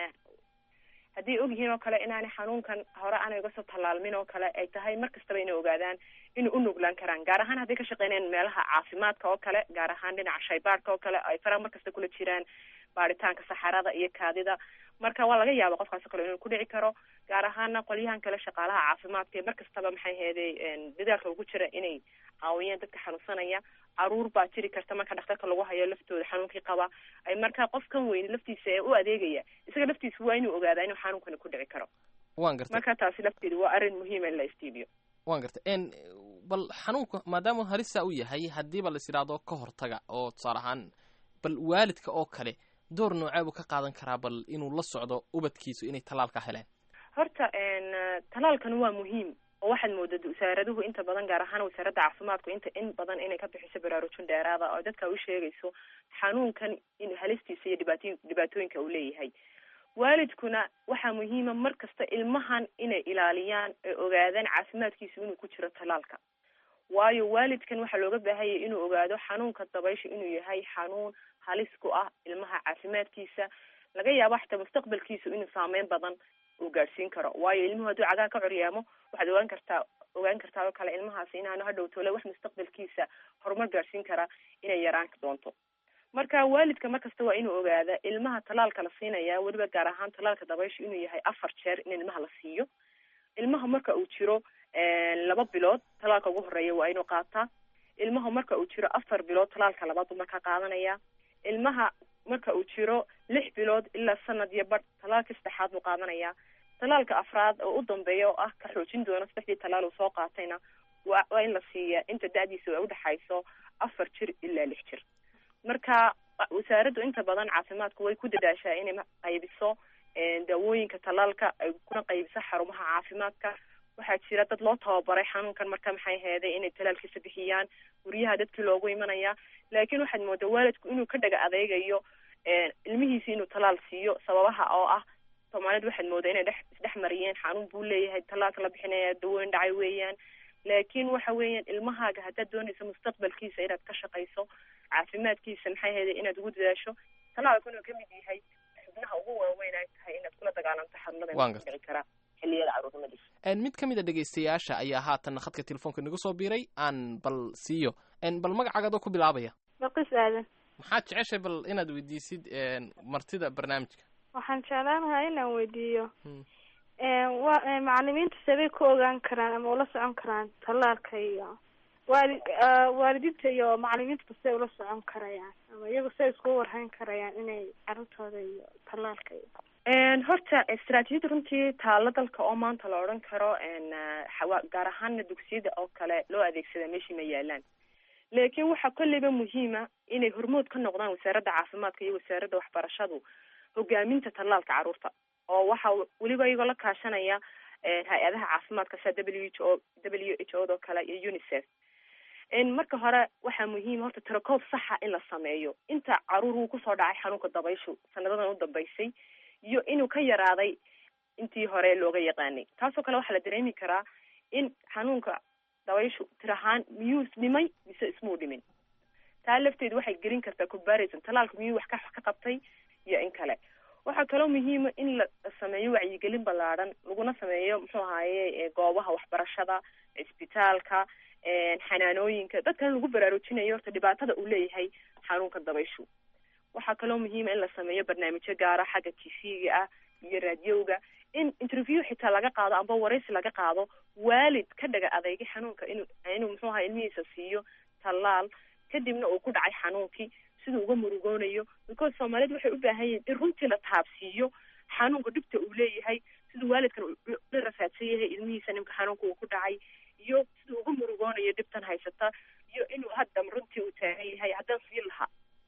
hadday og yihiin oo kale inaanay xanuunkan hore aanay uga soo tallaalmin oo kale ay tahay mar kastaba inay ogaadaan inay u nuglaan karaan gaar ahaan hadday ka shaqeynayaan meelaha caafimaadka oo kale gaar ahaan dhinaca shaybaarka oo kale ay faraha mar kasta kula jiraan baaritaanka saxarada iyo kaadida marka waa laga yaaba qofkaas oo kale inuu ku dhici karo gaar ahaana qolyahan kale shaqaalaha caafimaadka ee mar kastaba maxay heeday dadaalka ugu jira inay caawiyaan dadka xanuunsanaya caruur baa jiri karta marka dhakhtarka lagu hayo laftooda xanuunkii qaba ay markaa qofkan weyn laftiisa ee u adeegaya isaga laftiisa waa inuu ogaadaa inuu xanuunkani ku dhici karo waan gartay marka taasi lafteedu waa arrin muhiima in la istiibiyo waan gartay n bal xanuunka maadaama halisa u yahay haddiiba lais idhaahdo ka hortaga oo tusaale ahaan bal waalidka oo kale door noocee buu ka qaadan karaa bal inuu la socdo ubadkiisu inay talaalka heleen horta talaalkan waa muhiim oo waxaad moodaa wasaaraduhu inta badan gaar ahaan wasaaradda caafimaadku inta in badan inay ka bixiso baraarujin dheeraada oo dadka u sheegayso xanuunkan in halistiisa iyo dhibaatooyin dhibaatooyinka uu leeyahay waalidkuna waxaa muhiima mar kasta ilmahan inay ilaaliyaan ee ogaadaan caafimaadkiisu inuu ku jiro talaalka waayo waalidkan waxaa looga baahanyay inuu ogaado xanuunka dabaysha inuu yahay xanuun halis ku ah ilmaha caafimaadkiisa laga yaabo xataa mustaqbalkiisu inuu saameyn badan uu gaadhsiin karo waayo ilmuhu hadduu cagaha ka coryaamo waxaad ogaan kartaa ogaan kartaa oo kale ilmahaasi inaanu hadhow tole wax mustaqbalkiisa horumar gaadhsiin kara inay yaraan doonto marka waalidka markasta waa inuu ogaada ilmaha talaalka la siinaya weliba gaar ahaan talaalka dabaysha inuu yahay afar jeer in ilmaha la siiyo ilmaha marka uu jiro laba bilood talaalka ugu horeeya waa inuu qaataa ilmaha marka uu jiro afar bilood talaalka labaad buu markaa qaadanaya ilmaha marka uu jiro lix bilood ilaa sanad iyo badh talaalka saddexaad buu qaadanaya talaalka afraad oo u dambeeya oo ah ka xoojin doono saddexdii talaal uu soo qaatayna wa waa in la siiya inta da-diisa ay udhexayso afar jir ilaa lix jir marka wasaaraddu inta badan caafimaadku way ku dadaashaa inay qaybiso daawooyinka talaalka ay kuna qaybiso xarumaha caafimaadka waxaa jira dad loo tababaray xanuunkan marka maxay heeday inay talaalkiisa bixiyaan guryaha dadkii loogu imanaya laakiin waxaad moodaa waalidku inuu ka dhaga adeegayo ilmihiisi inuu talaal siiyo sababaha oo ah soomaalidu waxaad moodaa inay dhex isdhex mariyeen xanuun buu leeyahay talaalka la bixinaya dawooyin dhacay weeyaan laakiin waxa weeyaan ilmahaaga haddaad doonayso mustaqbalkiisa inaad ka shaqayso caafimaadkiisa maxay heeday inaad ugu dadaasho talaalku inuu kamid yahay xubnaha ugu waaweyn ay tahay inaad kula dagaalanto xanuunada Waan dhici karaa xilliyada caruurnimadiisa mid ka mid a dhegaystayaasha ayaa haatan khadka telefoonka nagu soo biiray aan bal siiyo bal magacaaga adoo ku bilaabaya balqis aadan maxaad jeceshay bal inaad weydiisid martida barnaamijka waxaan jeclaan lahaa inaan weydiiyo wa macalimiinta sabay ku ogaan karaan ama ula socon karaan talaalka iyo waali waalidiinta iyo macalimiinta basay ula socon karayaan ama iyagu say iskugu warhayn karayaan inay carruurtooda iyo talaalka iyo horta istaraatiijiyada runtii taalo dalka oo maanta la odhan karo xawa- gaar ahaana dugsiyada oo kale loo adeegsada meeshii ma yaalaan laakiin waxaa kolleyba muhiima inay hormood ka noqdaan wasaaradda caafimaadka iyo wasaaradda waxbarashadu hogaaminta tallaalka carruurta oo waxaa weliba iyagoo la kaashanaya hay-adaha caafimaadka sida w h o w h o do kale iyo unicef marka hore waxaa muhiim horta tirakoob saxa in la sameeyo inta caruur uu kusoo dhacay xanuunka dabayshu sanadadan u dambeysay iyo inuu ka yaraaday intii hore looga yaqaanay taasoo kale waxaa la dareemi karaa in xanuunka dabayshu tir ahaan miyuu dhimay mise ismuu dhimin taa lafteedu waxay gelin kartaa comparison talaalka miyuu wax ka ka qabtay iyo in kale waxaa kaloo muhiima in la sameeyo wacyigelin ballaadhan laguna sameeyo muxuu ahaaye goobaha waxbarashada cisbitaalka xanaanooyinka dadkana lagu baraarujinayo horta dhibaatada uu leeyahay xanuunka dabayshu waxaa kaloo muhiima in la sameeyo barnaamijyo gaara xagga t v-ga ah iyo raadiyowga in interview xitaa laga qaado amba waraysi laga qaado waalid ka dhaga adeegay xanuunka inuu inuu muxuu ahaa ilmihiisa siiyo tallaal kadibna uu ku dhacay xanuunkii siduu uga murugoonayo because soomaalidu waxay u baahan yihiin in runtii la taabsiiyo xanuunka dhibta uu leeyahay siduu waalidkan la rafaadsan yahay ilmihiisa nimka xanuunka uu ku dhacay iyo siduu uga murugoonayo dhibtan haysata iyo inuu hadda runtii uu taagan yahay haddaan sii lahaa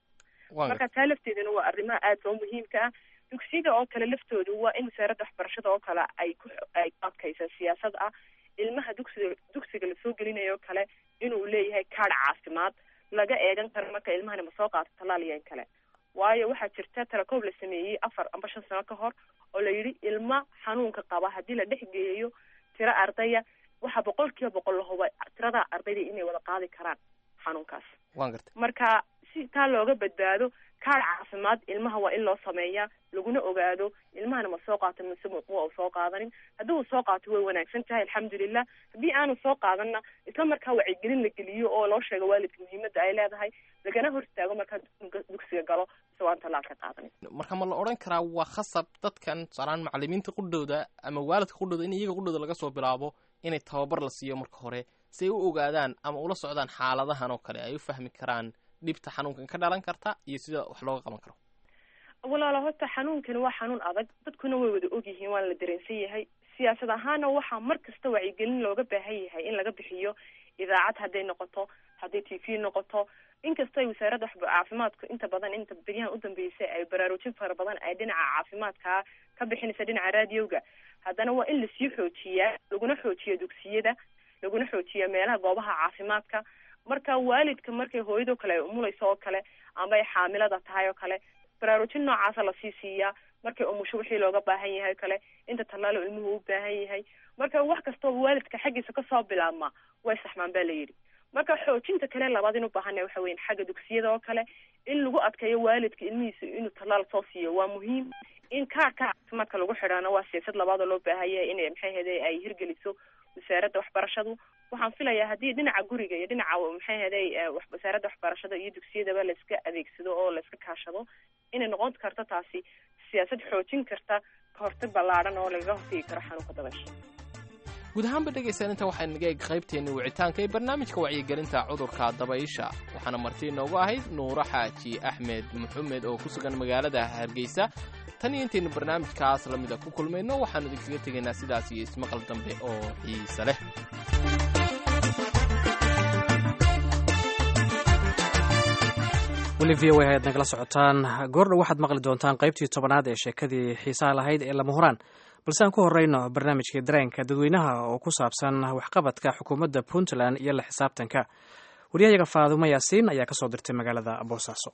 marka taa lafteedana waa arrimaha aada oo muhiimka ah dugsiyada oo kale laftoodu waa in wasaaradda waxbarashada oo kale ay ku ay ku adkaysa siyaasad ah ilmaha dugsiga dugsiga lasoo gelinayo oo kale inuu leeyahay kaadh caafimaad laga eegan karo marka ilmahani ma soo qaato tallaal iyo in kale waayo waxaa jirta talakoob la sameeyey afar amba shan sano ka hor oo la yidhi ilma xanuunka qaba haddii la dhex geeyo tiro ardaya waxaa boqol kiiba boqol la huba tirada ardayda inay wada qaadi karaan xanuunkaas waan gartay marka si taa looga badbaado kaadh caafimaad ilmaha waa in loo sameeyaa laguna ogaado ilmahana ma soo qaato mise ma u soo qaadanin haddii uu soo qaato way wanaagsan tahay alxamdulilah haddii aanu soo qaadanna isla markaa wacyigelin la geliyo oo loo sheego waalidka muhiimadda ay leedahay lagana hor istaago markaa dugsiga galo isagoo aan tallaal ka qaadanin marka ma la odhan karaa waa khasab dadkan tusaalaan macalimiinta qudhooda ama waalidka qudhooda in iyaga qudhooda laga soo bilaabo inay tababar la siiyo marka hore si ay u ogaadaan ama ula socdaan xaaladahan oo kale ay u fahmi karaan dhibta xanuunkan ka dhalan karta iyo sida wax looga qaban karo walaalo horta xanuunkani waa xanuun adag dadkuna way wada ogyihiin waana la dareensan yahay siyaasad ahaana waxaa mar kasta wacyigelin looga baahan yahay in laga bixiyo idaacad hadday noqoto hadday t v noqoto inkastoo ay wasaaradda caafimaadku inta badan inta beryahan udambeysay ay baraarujin fara badan ay dhinaca caafimaadka ka bixinaysa dhinaca raadiyowga haddana waa in lasii xoojiyaa laguna xoojiyo dugsiyada laguna xoojiya meelaha goobaha caafimaadka marka waalidka markay hooyadoo kale ay umulayso oo kale ama ay xaamilada tahay oo kale baraarujin noocaasa lasii siiyaa markay umusho wixii looga baahan yahay o kale inta tallaalo ilmuhu u baahan yahay marka wax kastooba waalidka xaggiisa kasoo bilaabma way saxmaan ba la yidhi marka xoojinta kale labaad in u baahana waxa weyan xagga dugsiyada oo kale in lagu adkeeyo waalidka ilmihiisa inuu tallaal soo siiyo waa muhiim in kaarka caafimaadka lagu xidhaano waa siyaasad labaad oo loo baahan yahay inay maxay hede ay hirgeliso wasaaradda waxbarashadu waxaan filayaa haddii dhinaca guriga iyo dhinaca maxay heday wasaaradda waxbarashada iyo dugsiyadaba laiska adeegsado oo laiska kaashado inay noqon karto taasi siyaasad xoojin karta kahortag ballaadhan oo lagaga hortegi karo xanuunka dabaysha guud ahaanba dhegaysan inta waxay naga eg qaybteenni wicitaanka ee barnaamijka wacyigelinta cudurka dabaysha waxaana marti inoogu ahayd nuuro xaaji axmed maxamed oo ku sugan magaalada hargeysa tan iyo intaynu barnaamijkaas la mida ku kulmayno waxaannu idinkaga tegaynaa sidaas iyo ismaqal dambe oo xiise leh weli v o a ayaad nagala socotaan goordhow waxaad maqli doontaan qaybtii tobanaad ee sheekadii xiisaha lahayd ee lama huraan balse aan ku horeyno barnaamijkii dareenka dadweynaha oo ku saabsan waxqabadka xukuumadda puntland iyo la xisaabtanka waryahayaga faadumo yaasiin ayaa kasoo dirtay magaalada boosaaso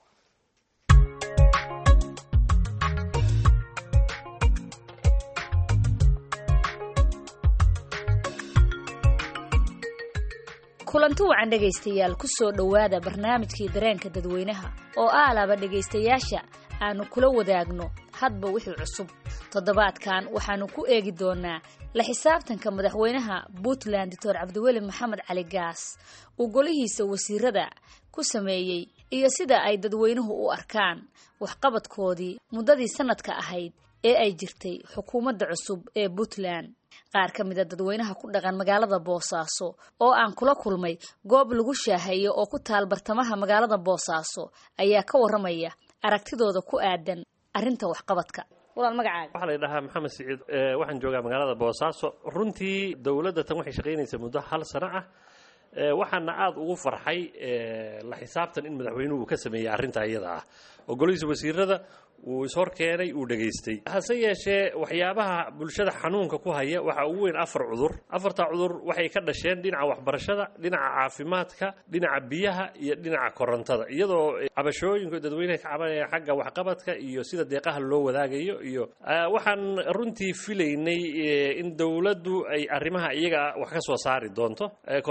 kulanti wacan dhegaystayaal ku soo dhowaada barnaamijkii dareenka dadweynaha oo aalaba dhegaystayaasha aanu kula wadaagno hadba wixii cusub toddobaadkan waxaannu ku eegi doonaa la xisaabtanka madaxweynaha puntland doctor cabdiweli maxamed cali gaas uu golihiisa wasiirada ku sameeyey iyo sida ay dadweynuhu u arkaan waxqabadkoodii muddadii sanadka ahayd ee ay jirtay xukuumadda cusub ee puntland qaar ka mida dadweynaha ku dhaqan magaalada boosaaso oo aan kula kulmay goob lagu shaaheeyo oo ku taal bartamaha magaalada boosaaso ayaa ka waramaya aragtidooda ku aadan arrinta waxqabadka walaal magacaaga waxaa la dhahaa maxamed siciid waxaan joogaa magaalada boosaaso runtii dowladda tan waxay shaqaynaysaa muddo hal sano ah waxaana aada ugu farxay la xisaabtan in madaxweynuhu ka sameeyey arrinta iyada ah oo golihiisa wasiirada uu ishor keenay uu dhegaystay hase yeeshee waxyaabaha bulshada xanuunka ku haya waxaa ugu weyn afar cudur afartaa cudur waxay ka dhasheen dhinaca waxbarashada dhinaca caafimaadka dhinaca biyaha iyo dhinaca korontada iyadoo cabashooyinku dadweyneha ka cabanaya xagga waxqabadka iyo sida deeqaha loo wadaagayo iyo waxaan runtii filaynay in dowladdu ay arrimaha iyaga wax ka soo saari doonto korontadana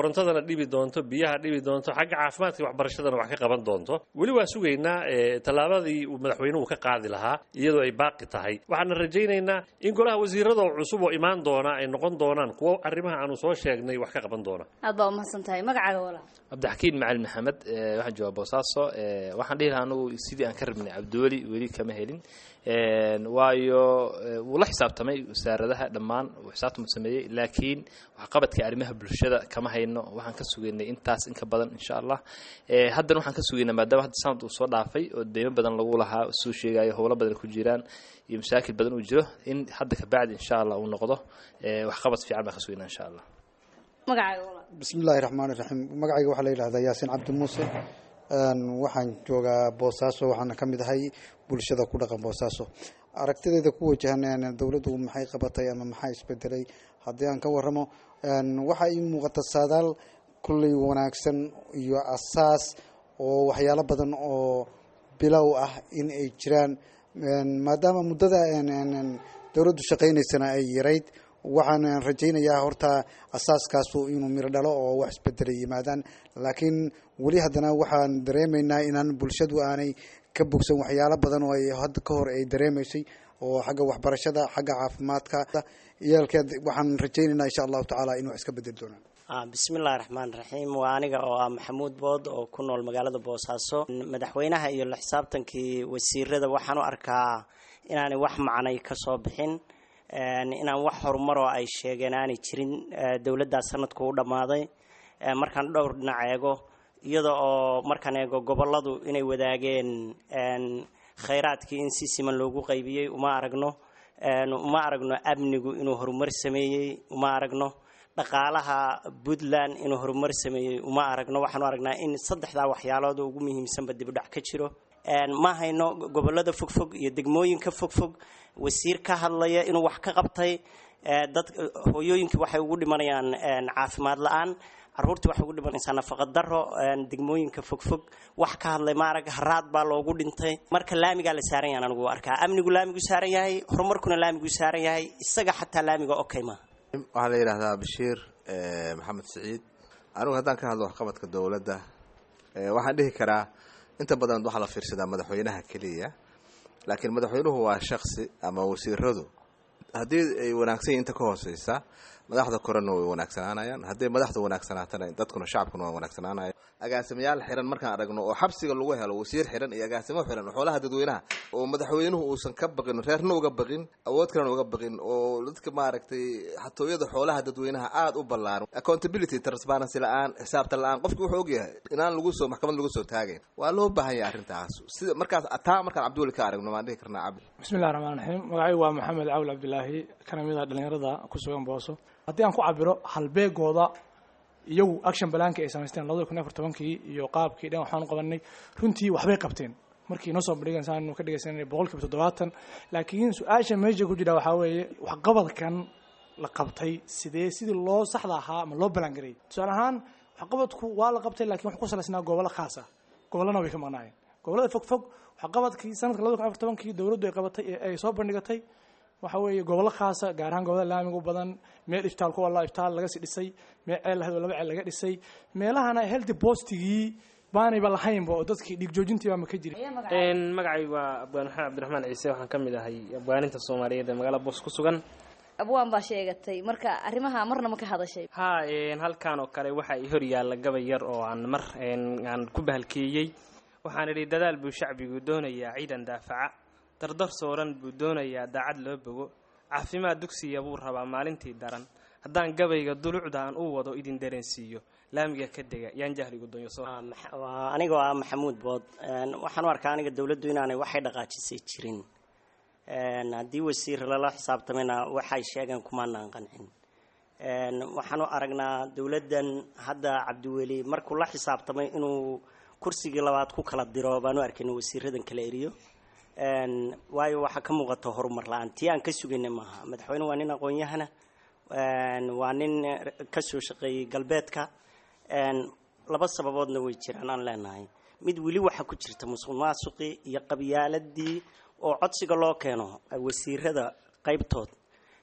dhibi doonto biyaha dhibi doonto xagga caafimaadka iyo waxbarashadana wax ka qaban doonto weli waa sugaynaa eh, tallaabadii uu madaxweynuhu ka qaadi lahaa iyadoo ay baaqi tahay waxaana rajaynaynaa in golaha wasiirada oo cusub oo imaan doona ay noqon doonaan kuwo arrimaha aanu soo sheegnay wax ka qaban doona aad baa umahadsan tahay magacaaga walaal cabdixakiin macalin maxamed eh, waxaan joogaa boosaaso eh, waxaan dhihi lahaa anugu sidii aan ka rabnay cabdiweli weli kama helin En, waayo eh, wuu la xisaabtamay wasaaradaha dhammaan uu xisaabtam sameeyey laakiin waxqabadka arrimaha bulshada kama hayno waxaan ka sugaynay intaas in ka badan insha allah Eh, haddana waxaan ka sugaynaa maadaama hadda sanad uu soo dhaafay oo deymo badan lagu lahaa suu sheegayo howlo badan ku jiraan iyo masaakil badan uu jiro in hadda kabacdi insha allah uu noqdo eh, waxqabad fiican baan ka sugaynaa insha allah magacaaga walaal bismillaahi raxmaani raxiim magacayga waxaa la yidhahdaa yaasiin cabdi muuse Een, waxaan joogaa boosaaso waxaana ka mid ahay bulshada ku dhaqan boosaaso aragtideeda ku wajahan een, dowladdu maxay qabatay ama maxaa isbedelay haddii aan ka waramo een, waxaa ii muuqata saadaal kulley wanaagsan iyo asaas oo waxyaalo badan oo bilow ah in ay jiraan Een, maadaama muddada een, een, een, dowladdu shaqaynaysana ay yarayd waxaan rajaynayaa horta asaaskaasu inuu miro dhalo oo wax isbedelay yimaadaan laakiin weli haddana waxaan dareemaynaa inaan bulshadu aanay ka bogsan waxyaalo badan oo ay hadda ka hor ay dareemaysay oo xagga waxbarashada xagga caafimaadka iyaalkeed waxaan rajaynaynaa insha allahu tacaala in wax iska bedeli doonaan Ah, bismillahi raxmaan raxiim waa aniga oo ah maxamuud bood oo ku nool magaalada boosaaso madaxweynaha iyo la xisaabtankii wasiirada waxaan u arkaa inaanay wax macnay ka soo bixin Een, inaan wax horumaroo ay sheegeen aanay jirin Eh, dowladdaa sanadku u dhammaaday Eh, markaan dhowr dhinac eego iyada oo markaan eego goboladu inay wadaageen een, khayraadkii in si siman loogu qaybiyey uma aragno Een, uma aragno amnigu inuu horumar sameeyey uma aragno dhaqaalaha puntland inuu horumar sameeyey uma aragno waxaanu aragnaa in saddexdaa waxyaalood oo ugu muhiimsanba dibudhac ka jiro Een, ma hayno gobolada fogfog iyo degmooyinka fogfog wasiir ka hadlaya inuu wax ka qabtay Ee, dad hooyooyinkii waxay ugu dhimanayaan een, caafimaad la-aan caruurtii waxay ugu dhimanaysaa nafaqa daro een, degmooyinka fogfog wax ka hadlay maarag haraad baa loogu dhintay marka laamigaa la saaran yahan anigu arkaa amnigu laamigu saaran yahay horumarkuna laamigu saaran yahay isaga xataa laamiga okay ma waxaa la yidhaahdaa bashiir eh, maxamed siciid anigu haddaan ka hadlo waxqabadka dowladda eh, waxaan dhihi karaa inta badan waxaa la fiirsadaa madaxweynaha keliya laakiin madaxweynuhu waa shaksi ama wasiiradu haddii ay wanaagsan yihiin inta ka hooseysa madaxda korena way wanaagsanaanayaan hadday madaxda wanaagsanaatana dadkuna shacabkuna waa wanaagsanaanaya agaasimayaal xiran markaan aragno oo xabsiga lagu helo wasiir xiran iyo agaasimo xiran oo xoolaha dadweynaha oo madaxweynuhu uusan ka baqin reerna uga baqin awood kalena uga baqin oo dadka maaragtay xatooyada xoolaha dadweynaha aada u ballaaran accountability transparency la-aan xisaabtan la-aan qofki wuxuu ogyahay inaan lagu soo maxkamad lagu soo taagayn waa loo baahan yahay arrintaas sida markaas taa markaan cabdiweli ka aragno waan dhihi karnaa cabdi bismillahi raxmaan raxiim magacaygu waa maxamed cawl cabdilaahi kana mid a dhallinyarada ku sugan booso haddii aan ku cabiro halbeegooda iyagu action balaanka ay samaysteen labada kun iyo afar tobankii iyo qaabkii dhan waxaan qabanay runtii waxbay qabteen markii noo soo bandhigan saanu ka dhegaysanay boqolkiiba toddobaatan laakiin su-aasha meesha ku jira waxaa weeye waxqabadkan la qabtay sidee sidii loo saxda ahaa ama loo balangareeyay tusaale ahaan waxqabadku waa la qabtay lakiin wuxuu ku salaysnaa gobollo khaas ah gobollana way ka maqnaayeen gobollada fog fog waxqabadkii sanadka labada kun afar tobankii dowladdu ay qabatay ee ay soo bandhigatay waxa weeye gobollo khaasa gaar ahaan gobollada laamiga u badan meel iftaal ku walla iftaal laga sii dhisay meel ceel lahayd oo laba ceel laga dhisay meelahana healthy postigii baanayba lahaynba oo dadkii dhiig joojintii baama ka jirin magacaygu waa abwaan maxamed cabdiraxmaan ciise waxaan ka mid ahay abwaaninta soomaaliyeed ee magaalada boos ku sugan abwaan baa sheegatay marka arrimaha marna ma ka hadashay ha halkan oo kale waxaa i hor yaalla gabay yar oo aan mar aan ku bahalkeeyey waxaan idhi dadaal buu shacbigu doonayaa ciidan daafaca dardar sooran buu doonayaa daacad loo bogo caafimaad dugsiya buu rabaa maalintii daran haddaan gabayga dulucda aan u wado idin dareensiiyo laamiga ka dega yaan jahligu donyoso waa anigoo ah maxamuud bood Een, waxaan u arkaa aniga dowladdu inaanay waxay dhaqaajisay jirin Een, haddii wasiir lala xisaabtamayna waxay sheegeen kumaanaan qancin Een, waxaan u aragnaa dowladdan hadda cabdiweli markuu la xisaabtamay inuu kursigii labaad ku kala diro baan u arkayna wasiiradan kala eriyo Een, waayo waxaa ka muuqata horumar la-aan tii aan ka sugayna maaha madaxweyne waa nin aqoon-yahana Een, waa nin ka soo shaqeeyey galbeedka Een, laba sababoodna way jiraan aan leenahay mid weli waxaa ku jirta musuq maasuqii iyo qabyaaladii oo codsiga loo keeno wasiirada qaybtood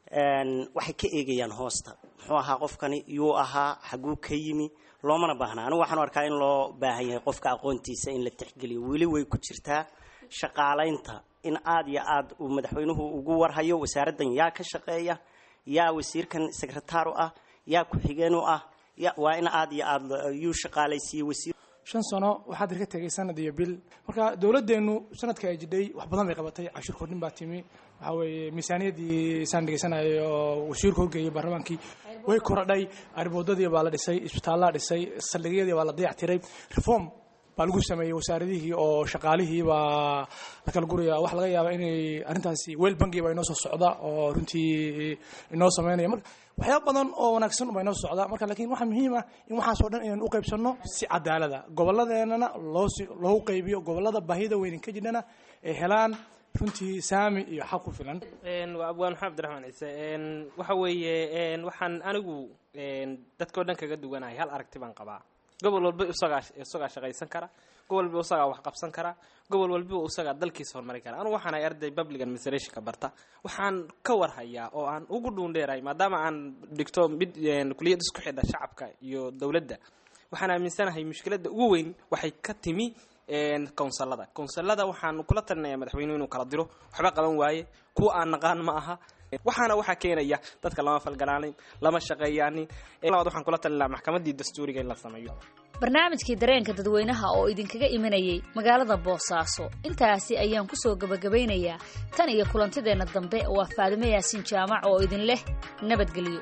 waxay ka eegayaan hoosta muxuu ahaa qofkani yuu ahaa xaguu ka yimi loomana baahna anigu waxaan u arkaa in loo baahan yahay qofka aqoontiisa in la tixgeliyo weli way ku jirtaa shaqaalaynta in aada iyo aada uu madaxweynuhu ugu warhayo wasaaraddan yaa ka shaqeeya yaa wasiirkan secretaar u ah yaa ku-xigeen u ah ya waa in aada iyo aada yuu shaqaalaysiiyey wasiir shan sano waxaad ka tegay sanad iyo bil marka dowladdeenu sanadka ay jidhay wax badan bay qabatay cashuur kordhin baa timi waxaa weeye miisaaniyaddii saan dhegeysanayo oo wasiirku horgeeyay baarlamaankii way korodhay arriboodadii baa la dhisay isbitaallaa dhisay saldhigyadii baa la dayactiray reform baa lagu sameeyey wasaaradihii oo shaqaalihii baa la kala guraya wax laga yaaba inay arrintaasi weel bangi baa inoo soo socda oo runtii inoo sameynaya marka waxyaaba badan oo wanaagsan baa inoo soo socda marka laakiin waxaa muhiim ah in waxaasoo dhan inaan u qaybsanno si cadaalada gobolladeenana loo loogu qaybiyo gobollada baahida weynin ka jirhana ay helaan runtii saami iyo xaq ku filan waa abwaan maxamed abdiraxmaan ciise waxa weeye waxaan anigu dadkao dhan kaga duwanahay hal aragti baan qabaa gobol walba isagaa isagaa shaqaysan kara gobol walba isagaa wax qabsan kara gobol walba isagaa dalkiisa horumari kara anigu waxaan ahay arday public administrationka barta waxaan ka warhayaa oo aan ugu dhuundheerahay maadaama aan dhigto mid kuliyad isku xidha shacabka iyo dowladda waxaan aaminsanahay mushkiladda ugu weyn waxay ka timi counsilada counsilada waxaan kula talinayaa madaxweynuhu inuu kala diro waxba qaban waaye kuwa aan naqaan ma aha waxaana waxaa keenaya dadka lama falgalaanin lama shaqeeyaanin labaad waxaan kula talinayaa maxkamaddii dastuuriga in la sameeyo barnaamijkii dareenka dadweynaha oo idinkaga imanayay magaalada boosaaso intaasi ayaan kusoo gebagabaynayaa tan iyo kulantideenna dambe waa faadime yaasiin jaamac oo idin leh nabadgelyo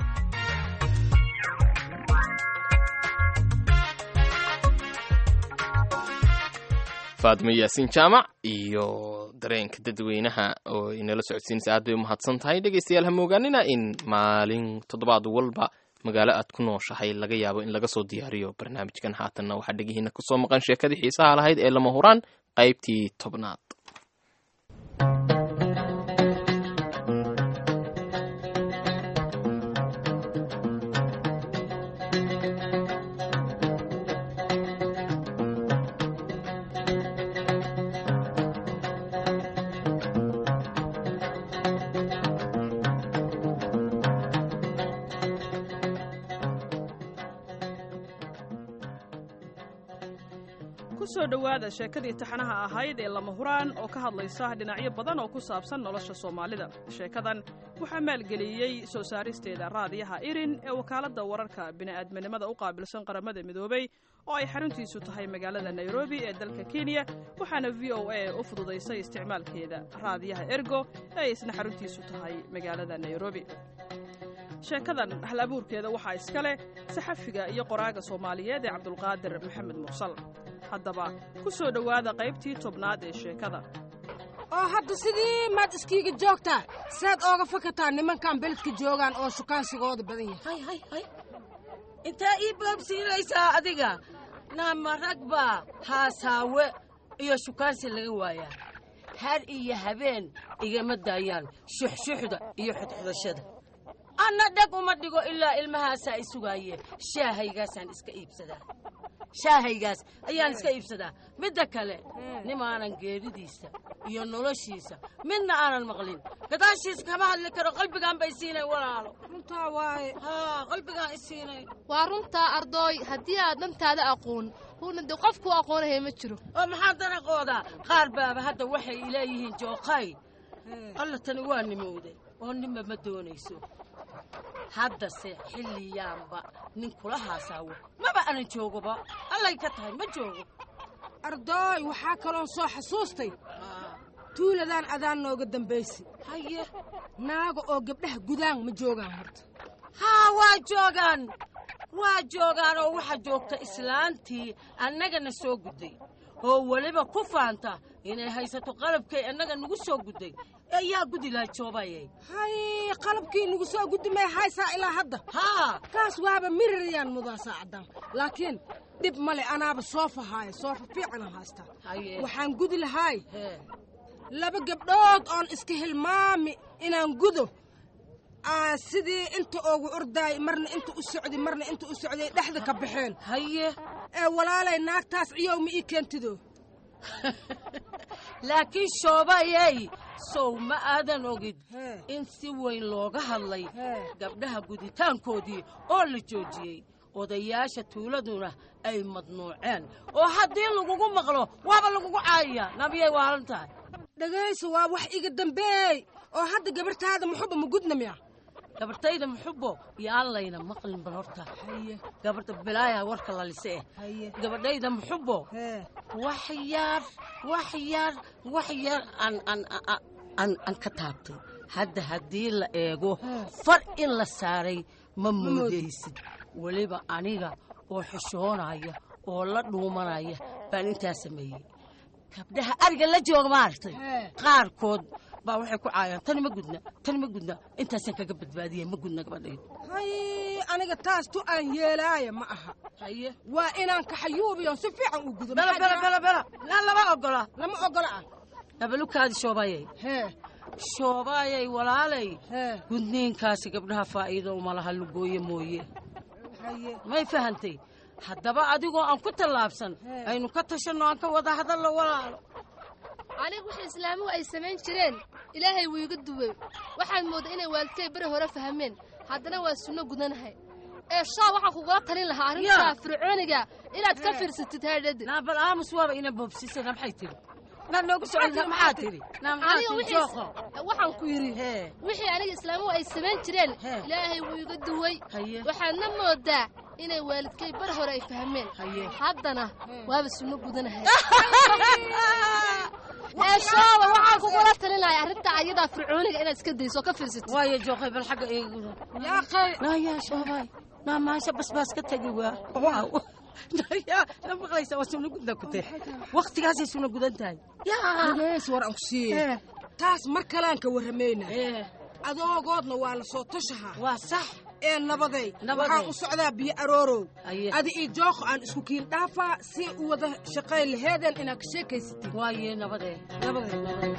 faadimo yaasiin jaamac iyo dareenka dadweynaha oo inala socodsiinaysa aad bay umahadsan tahay dhegaystayaal hama ogaanina in maalin toddobaad walba magaalo aad ku nooshahay laga yaabo in laga soo diyaariyo barnaamijkan haatanna waxaa dhegihiina kusoo maqan sheekadii xiisaha lahayd ee lama huraan qaybtii tobnaad kusoo dhowaada sheekadii taxanaha ahayd ee lama huraan oo ka hadlaysa dhinacyo badan oo ku saabsan nolosha soomaalida sheekadan waxaa maalgeliyey soo saaristeeda raadiyaha irin ee wakaaladda wararka bini'aadminimada u qaabilsan qaramada midoobay oo ay xaruntiisu tahay magaalada nairobi ee dalka kenya waxaana v o a u fududaysay isticmaalkeeda raadiyaha ergo ee isna xaruntiisu tahay magaalada nairobi sheekadan hal abuurkeeda waxaa iska leh saxafiga iyo qoraaga soomaaliyeed ee cabdulqaadir maxamed mursal haddaba ku soo dhowaada qaybtii tobnaad ee sheekada oo hadda sidii maad iskiiga joogtaa saad ooga fakataa nimankan beledka joogaan oo shukaansigooda badan yahay hay hay intaa ii boobsiinaysaa adiga naama ragba haasaawe iyo shukaansi laga waayaa har iyo habeen igama daayaan shuxshuxda iyo xudxudashada anna dheg uma dhigo ilaa ilmahaasaa i sugaaye shaahaygaasaan iska iibsadaa shaahaygaas ayaan iska iibsadaa midda kale nimaanan geeridiisa iyo noloshiisa midna aanan maqlin gadaashiisa kama hadli karo qalbigaan bay siinay walaalo runtaa waaye haa qalbigaan i siinay waa runtaa ardooy haddii aad dhantaada aqoon huuna de qofkuu aqoonahaya ma jiro oo maxaa daraqoodaa qaar baaba hadda waxay ileeyihiin jooqay alla tani waa nimowday oo ninba ma doonayso haddase xilliyaanba nin kula haasaawo maba anan joogoba allay ka tahay ma joogo ardooy waxaa kaloon soo xasuustay tuuladaan adaan nooga dambaysi haye naaga oo gabdhaha gudaan ma joogaan horta haa waa joogaan waa joogaan oo waxaa joogta islaantii annagana soo gudday oo weliba ku faanta inay haysato qalabkay annaga nagu soo gudday ayaa gudi laha joobayay hay qalabkii nagu soo guddi may haysaa ilaa hadda haa kaas waaba mirirayaan mudaa saacadan laakiin dhib male anaaba soofa haaya soofa fiicana haystaa waxaan gudi lahaay laba gabdhood oon iska hilmaami inaan gudo sidii inta oogu ordaay marna inta u socday marna inta u socday dhexda ka baxeen haye ee walaalay naagtaas ciyow ma ii keentido laakiin shoobayey sow ma aadan ogid in si weyn looga hadlay gabdhaha guditaankoodii oo la joojiyey odayaasha tuuladuna ay madnuuceen oo haddii lagugu maqlo waaba lagugu caayaya nabiyay waalan tahay dhegayso waa wax iga dambeey oo hadda gabartaada muxuba ma gudna miya gabartayda muxubo iyo allayna maqlin bal horta gabarta bilaaya warka lalise eh gabadhayda muxubo wax yar wax yar wax yar aan aan aan aan ka taabtay hadda haddii la eego far in la saaray ma moodaysid weliba aniga oo xishoonaya oo la dhuumanaya baan intaa sameeyey gabdhaha ariga la jooga maaragtay qaarkood baa waxay ku caayaan tani ma gudna tani ma gudna intaasaan kaga badbaadiyay ma gudna gabadhaydu hay aniga taas tu aan yeelaaya ma aha haye waa inaan kaxayuubiyo si fiican u gudo bela bela bela bela laa lama ogola lama ogola ah nabalukaadi shoobayay hee shoobaayay walaalay gudniinkaasi gabdhaha faa'iido uma laha lugooye mooye may fahantay haddaba adigoo aan ku tallaabsan aynu ka tashanno aan ka wada hadallo walaalo aniga wixii islaamuhu ay samayn jireen ilaahay wuu iga duwey waxaad mooddaa inay waalidkay beri hore fahmeen haddana waa sunno gudanahay ee shaa waxaan kugula talin lahaa arrintaa fircooniga inaad ka fiirsatid haadhadi naabal aamus waaba ina boobsisana maxay tiri naad noogu socon maxaa tiri aniga wixii waxaan ku yidhi wixii aniga islaamuhu ay samayn jireen ilaahay wuu iga duwey waxaadna mooddaa inay waalidkay bar hore ay fahmeen haddana waaba sunno gudanahay ee shaaba waxaan kugula talin lahay arrinta ayadaa fircooniga inaad iska dayso oo ka fiirsatid waayo jooqay bal xagga eeguda yaaqay naayaa shoobay naa maasha basbaas ka tegi waa waaw naayaa na maqlaysa waa sunno gudna ku tee waktigaasay sunno gudan tahay dhageys war aan ku siiye taas mar kalaan ka warramayna adoogoodna waa la soo tashahaa waa sax ee nabaday waxaan u socdaa biyo aroorow adi iyo jooqo aan isku kiin dhaafaa si u wada shaqayn laheedeen inaad ka sheekaysatid waaye nabadee nabadee nabadee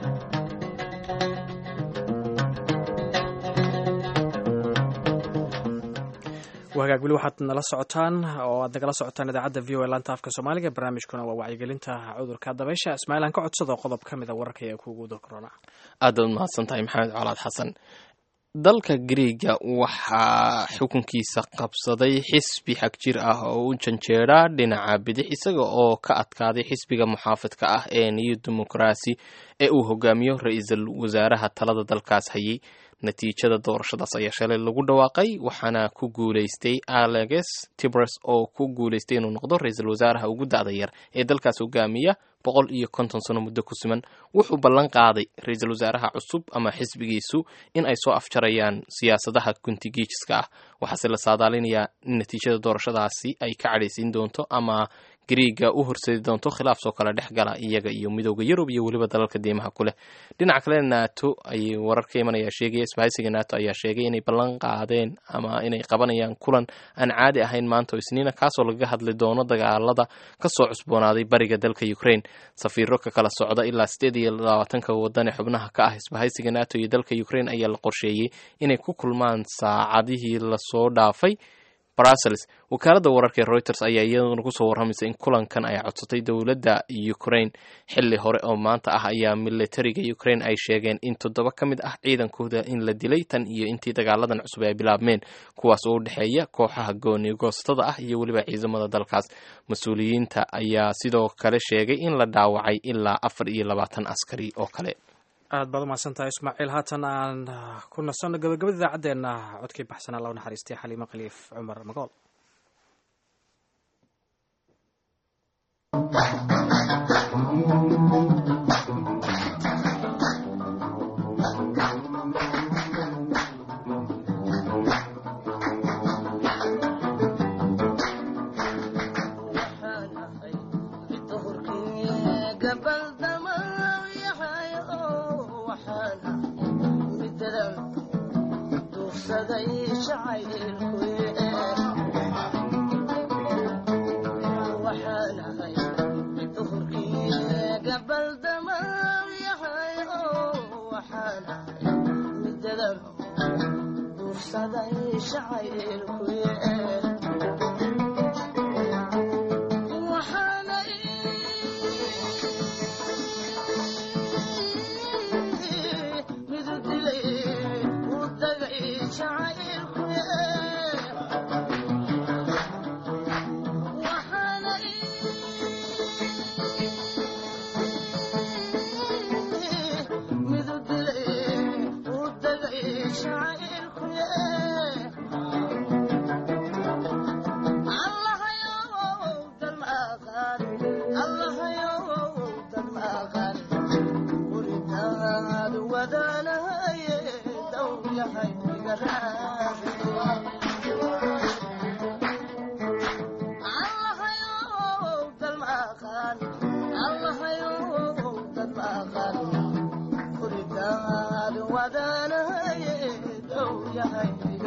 wagaag weli waxaad nala socotaan oo aad nagala socotaan idaacadda v o e laanta afka soomaaliga barnaamijkuna waa wacyigelinta cudurka dabaysha ismaaciil aan ka codsado qodob ka mid a wararka ee kuugu dul corona aad baad mahadsan tahay maxamed colaad xasan dalka griega waxaa xukunkiisa qabsaday xisbi xag jir ah oo u janjeera dhinaca bidix isaga oo ka adkaaday xisbiga muxaafidka ah ee new demokarasi ee uu hogaamiyo ra-iisul wasaaraha talada dalkaas hayay natiijada doorashadaas ayaa shalay lagu dhawaaqay waxaana ku guuleystay alex tibres oo ku guuleystay inuu noqdo ra-iisul wasaaraha ugu da'da yar ee dalkaas hogaamiya boqol iyo konton sano muddo ku siman wuxuu ballan qaaday ra-iisul wasaaraha cusub ama xisbigiisu in ay soo afjarayaan siyaasadaha guntigiijiska ah waxaase la saadaalinayaa in natiijada doorashadaasi ay ka cadhaysiin doonto ama griiga u horseedi doonto khilaaf soo kale dhex gala iyaga iyo midooda yurub iyo weliba dalalka diimaha ku leh dhinaca kale nato ayay warar ka imanaya sheegaya isbahaysiga nato ayaa sheegay inay ballan qaadeen ama inay qabanayaan kulan aan caadi ahayn maanta oo isniina kaasoo lagaga hadli doono dagaalada kasoo cusboonaaday bariga dalka ukraine safiiro ka kala socda ilaa sideed iyo labaatanka wadan ee xubnaha ka ah isbahaysiga nato iyo dalka ukraine ayaa la qorsheeyey inay ku kulmaan saacadihii lasoo dhaafay brussels wakaaladda wararka ee reuters ayaa iyaduna kusoo warramaysa in kulankan ay codsatay dowladda ukraine xili hore oo maanta ah ayaa militariga ukraine ay sheegeen in toddoba ka mid ah ciidankooda in la dilay tan iyo intii dagaaladan cusub ay bilaabmeen kuwaas oo u dhexeeya kooxaha goonigoostada ah iyo weliba ciidamada dalkaas mas-uuliyiinta ayaa sidoo kale sheegay in la dhaawacay ilaa afar iyo labaatan askari oo kale aad baad umahadsan tahay ismaaciil haatan aan ku nasanno gabagabada idaacaddeenna codkii baxsanaa loo naxariistay xaliimo khaliif cumar magool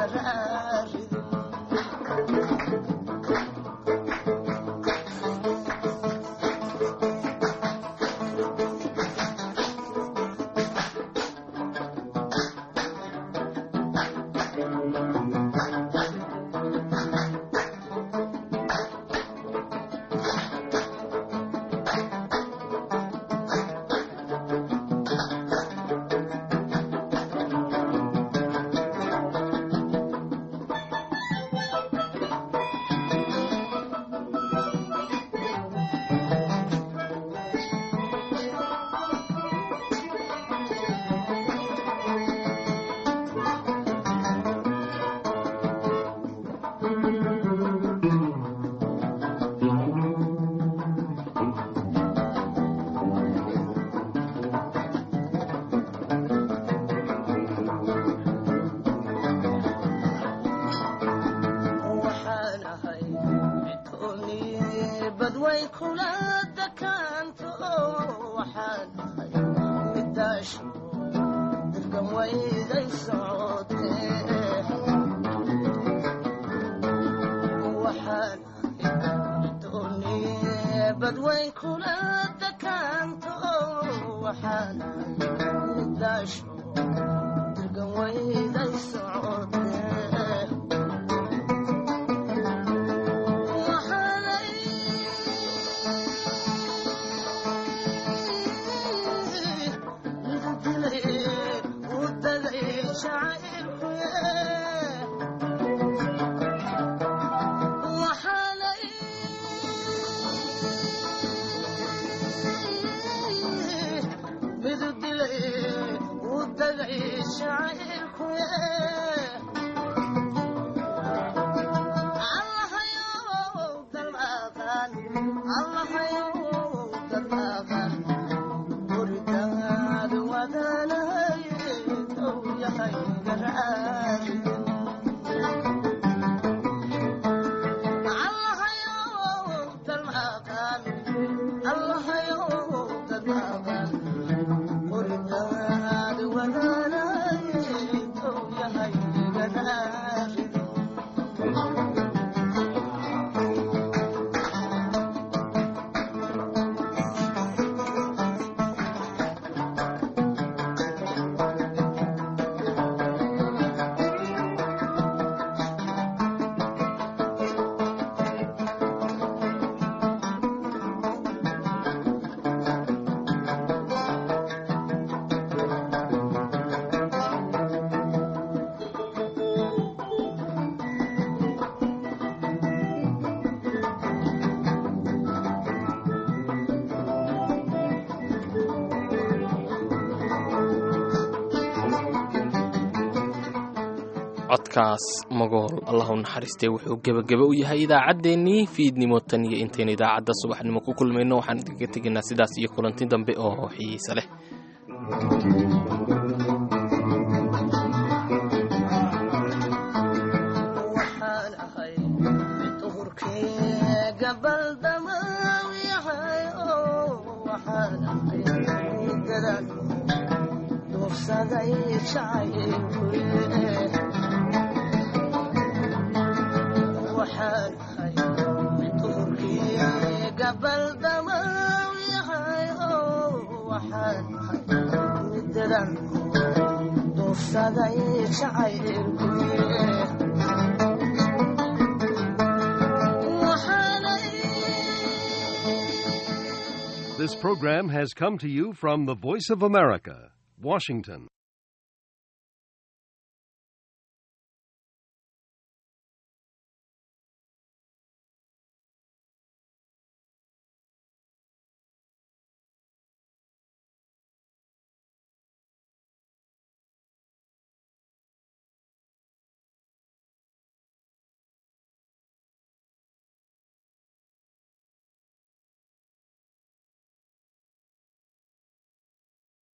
garaarido waxaan ahay midkoonii badway kula dakaanto waxaan ahay midaasho dirkan wayday socotee waxaan ahay midkoonii badway kula dakaanto waxaan ahay midaasho dirkan wayday socotee codkaas magool allahu naxariistee wuxuu gebageba u yahay idaacaddeenii fiidnimo tan iyo intaynu idaacadda subaxnimo ku kulmayno waxaan idinkaga tegaynaa sidaas iyo kulanti dambe oo xiiise leh waxaan ahay mid duhurkii gabaldamaw yahay oo waxaan ahay middadan duufsaday jacaylkuye waxaan ahay mid duhurkii gabaldamaw yahay oo waxaan ahay middadan duufsaday jacaylkuye This program has come to you from the Voice of America, Washington.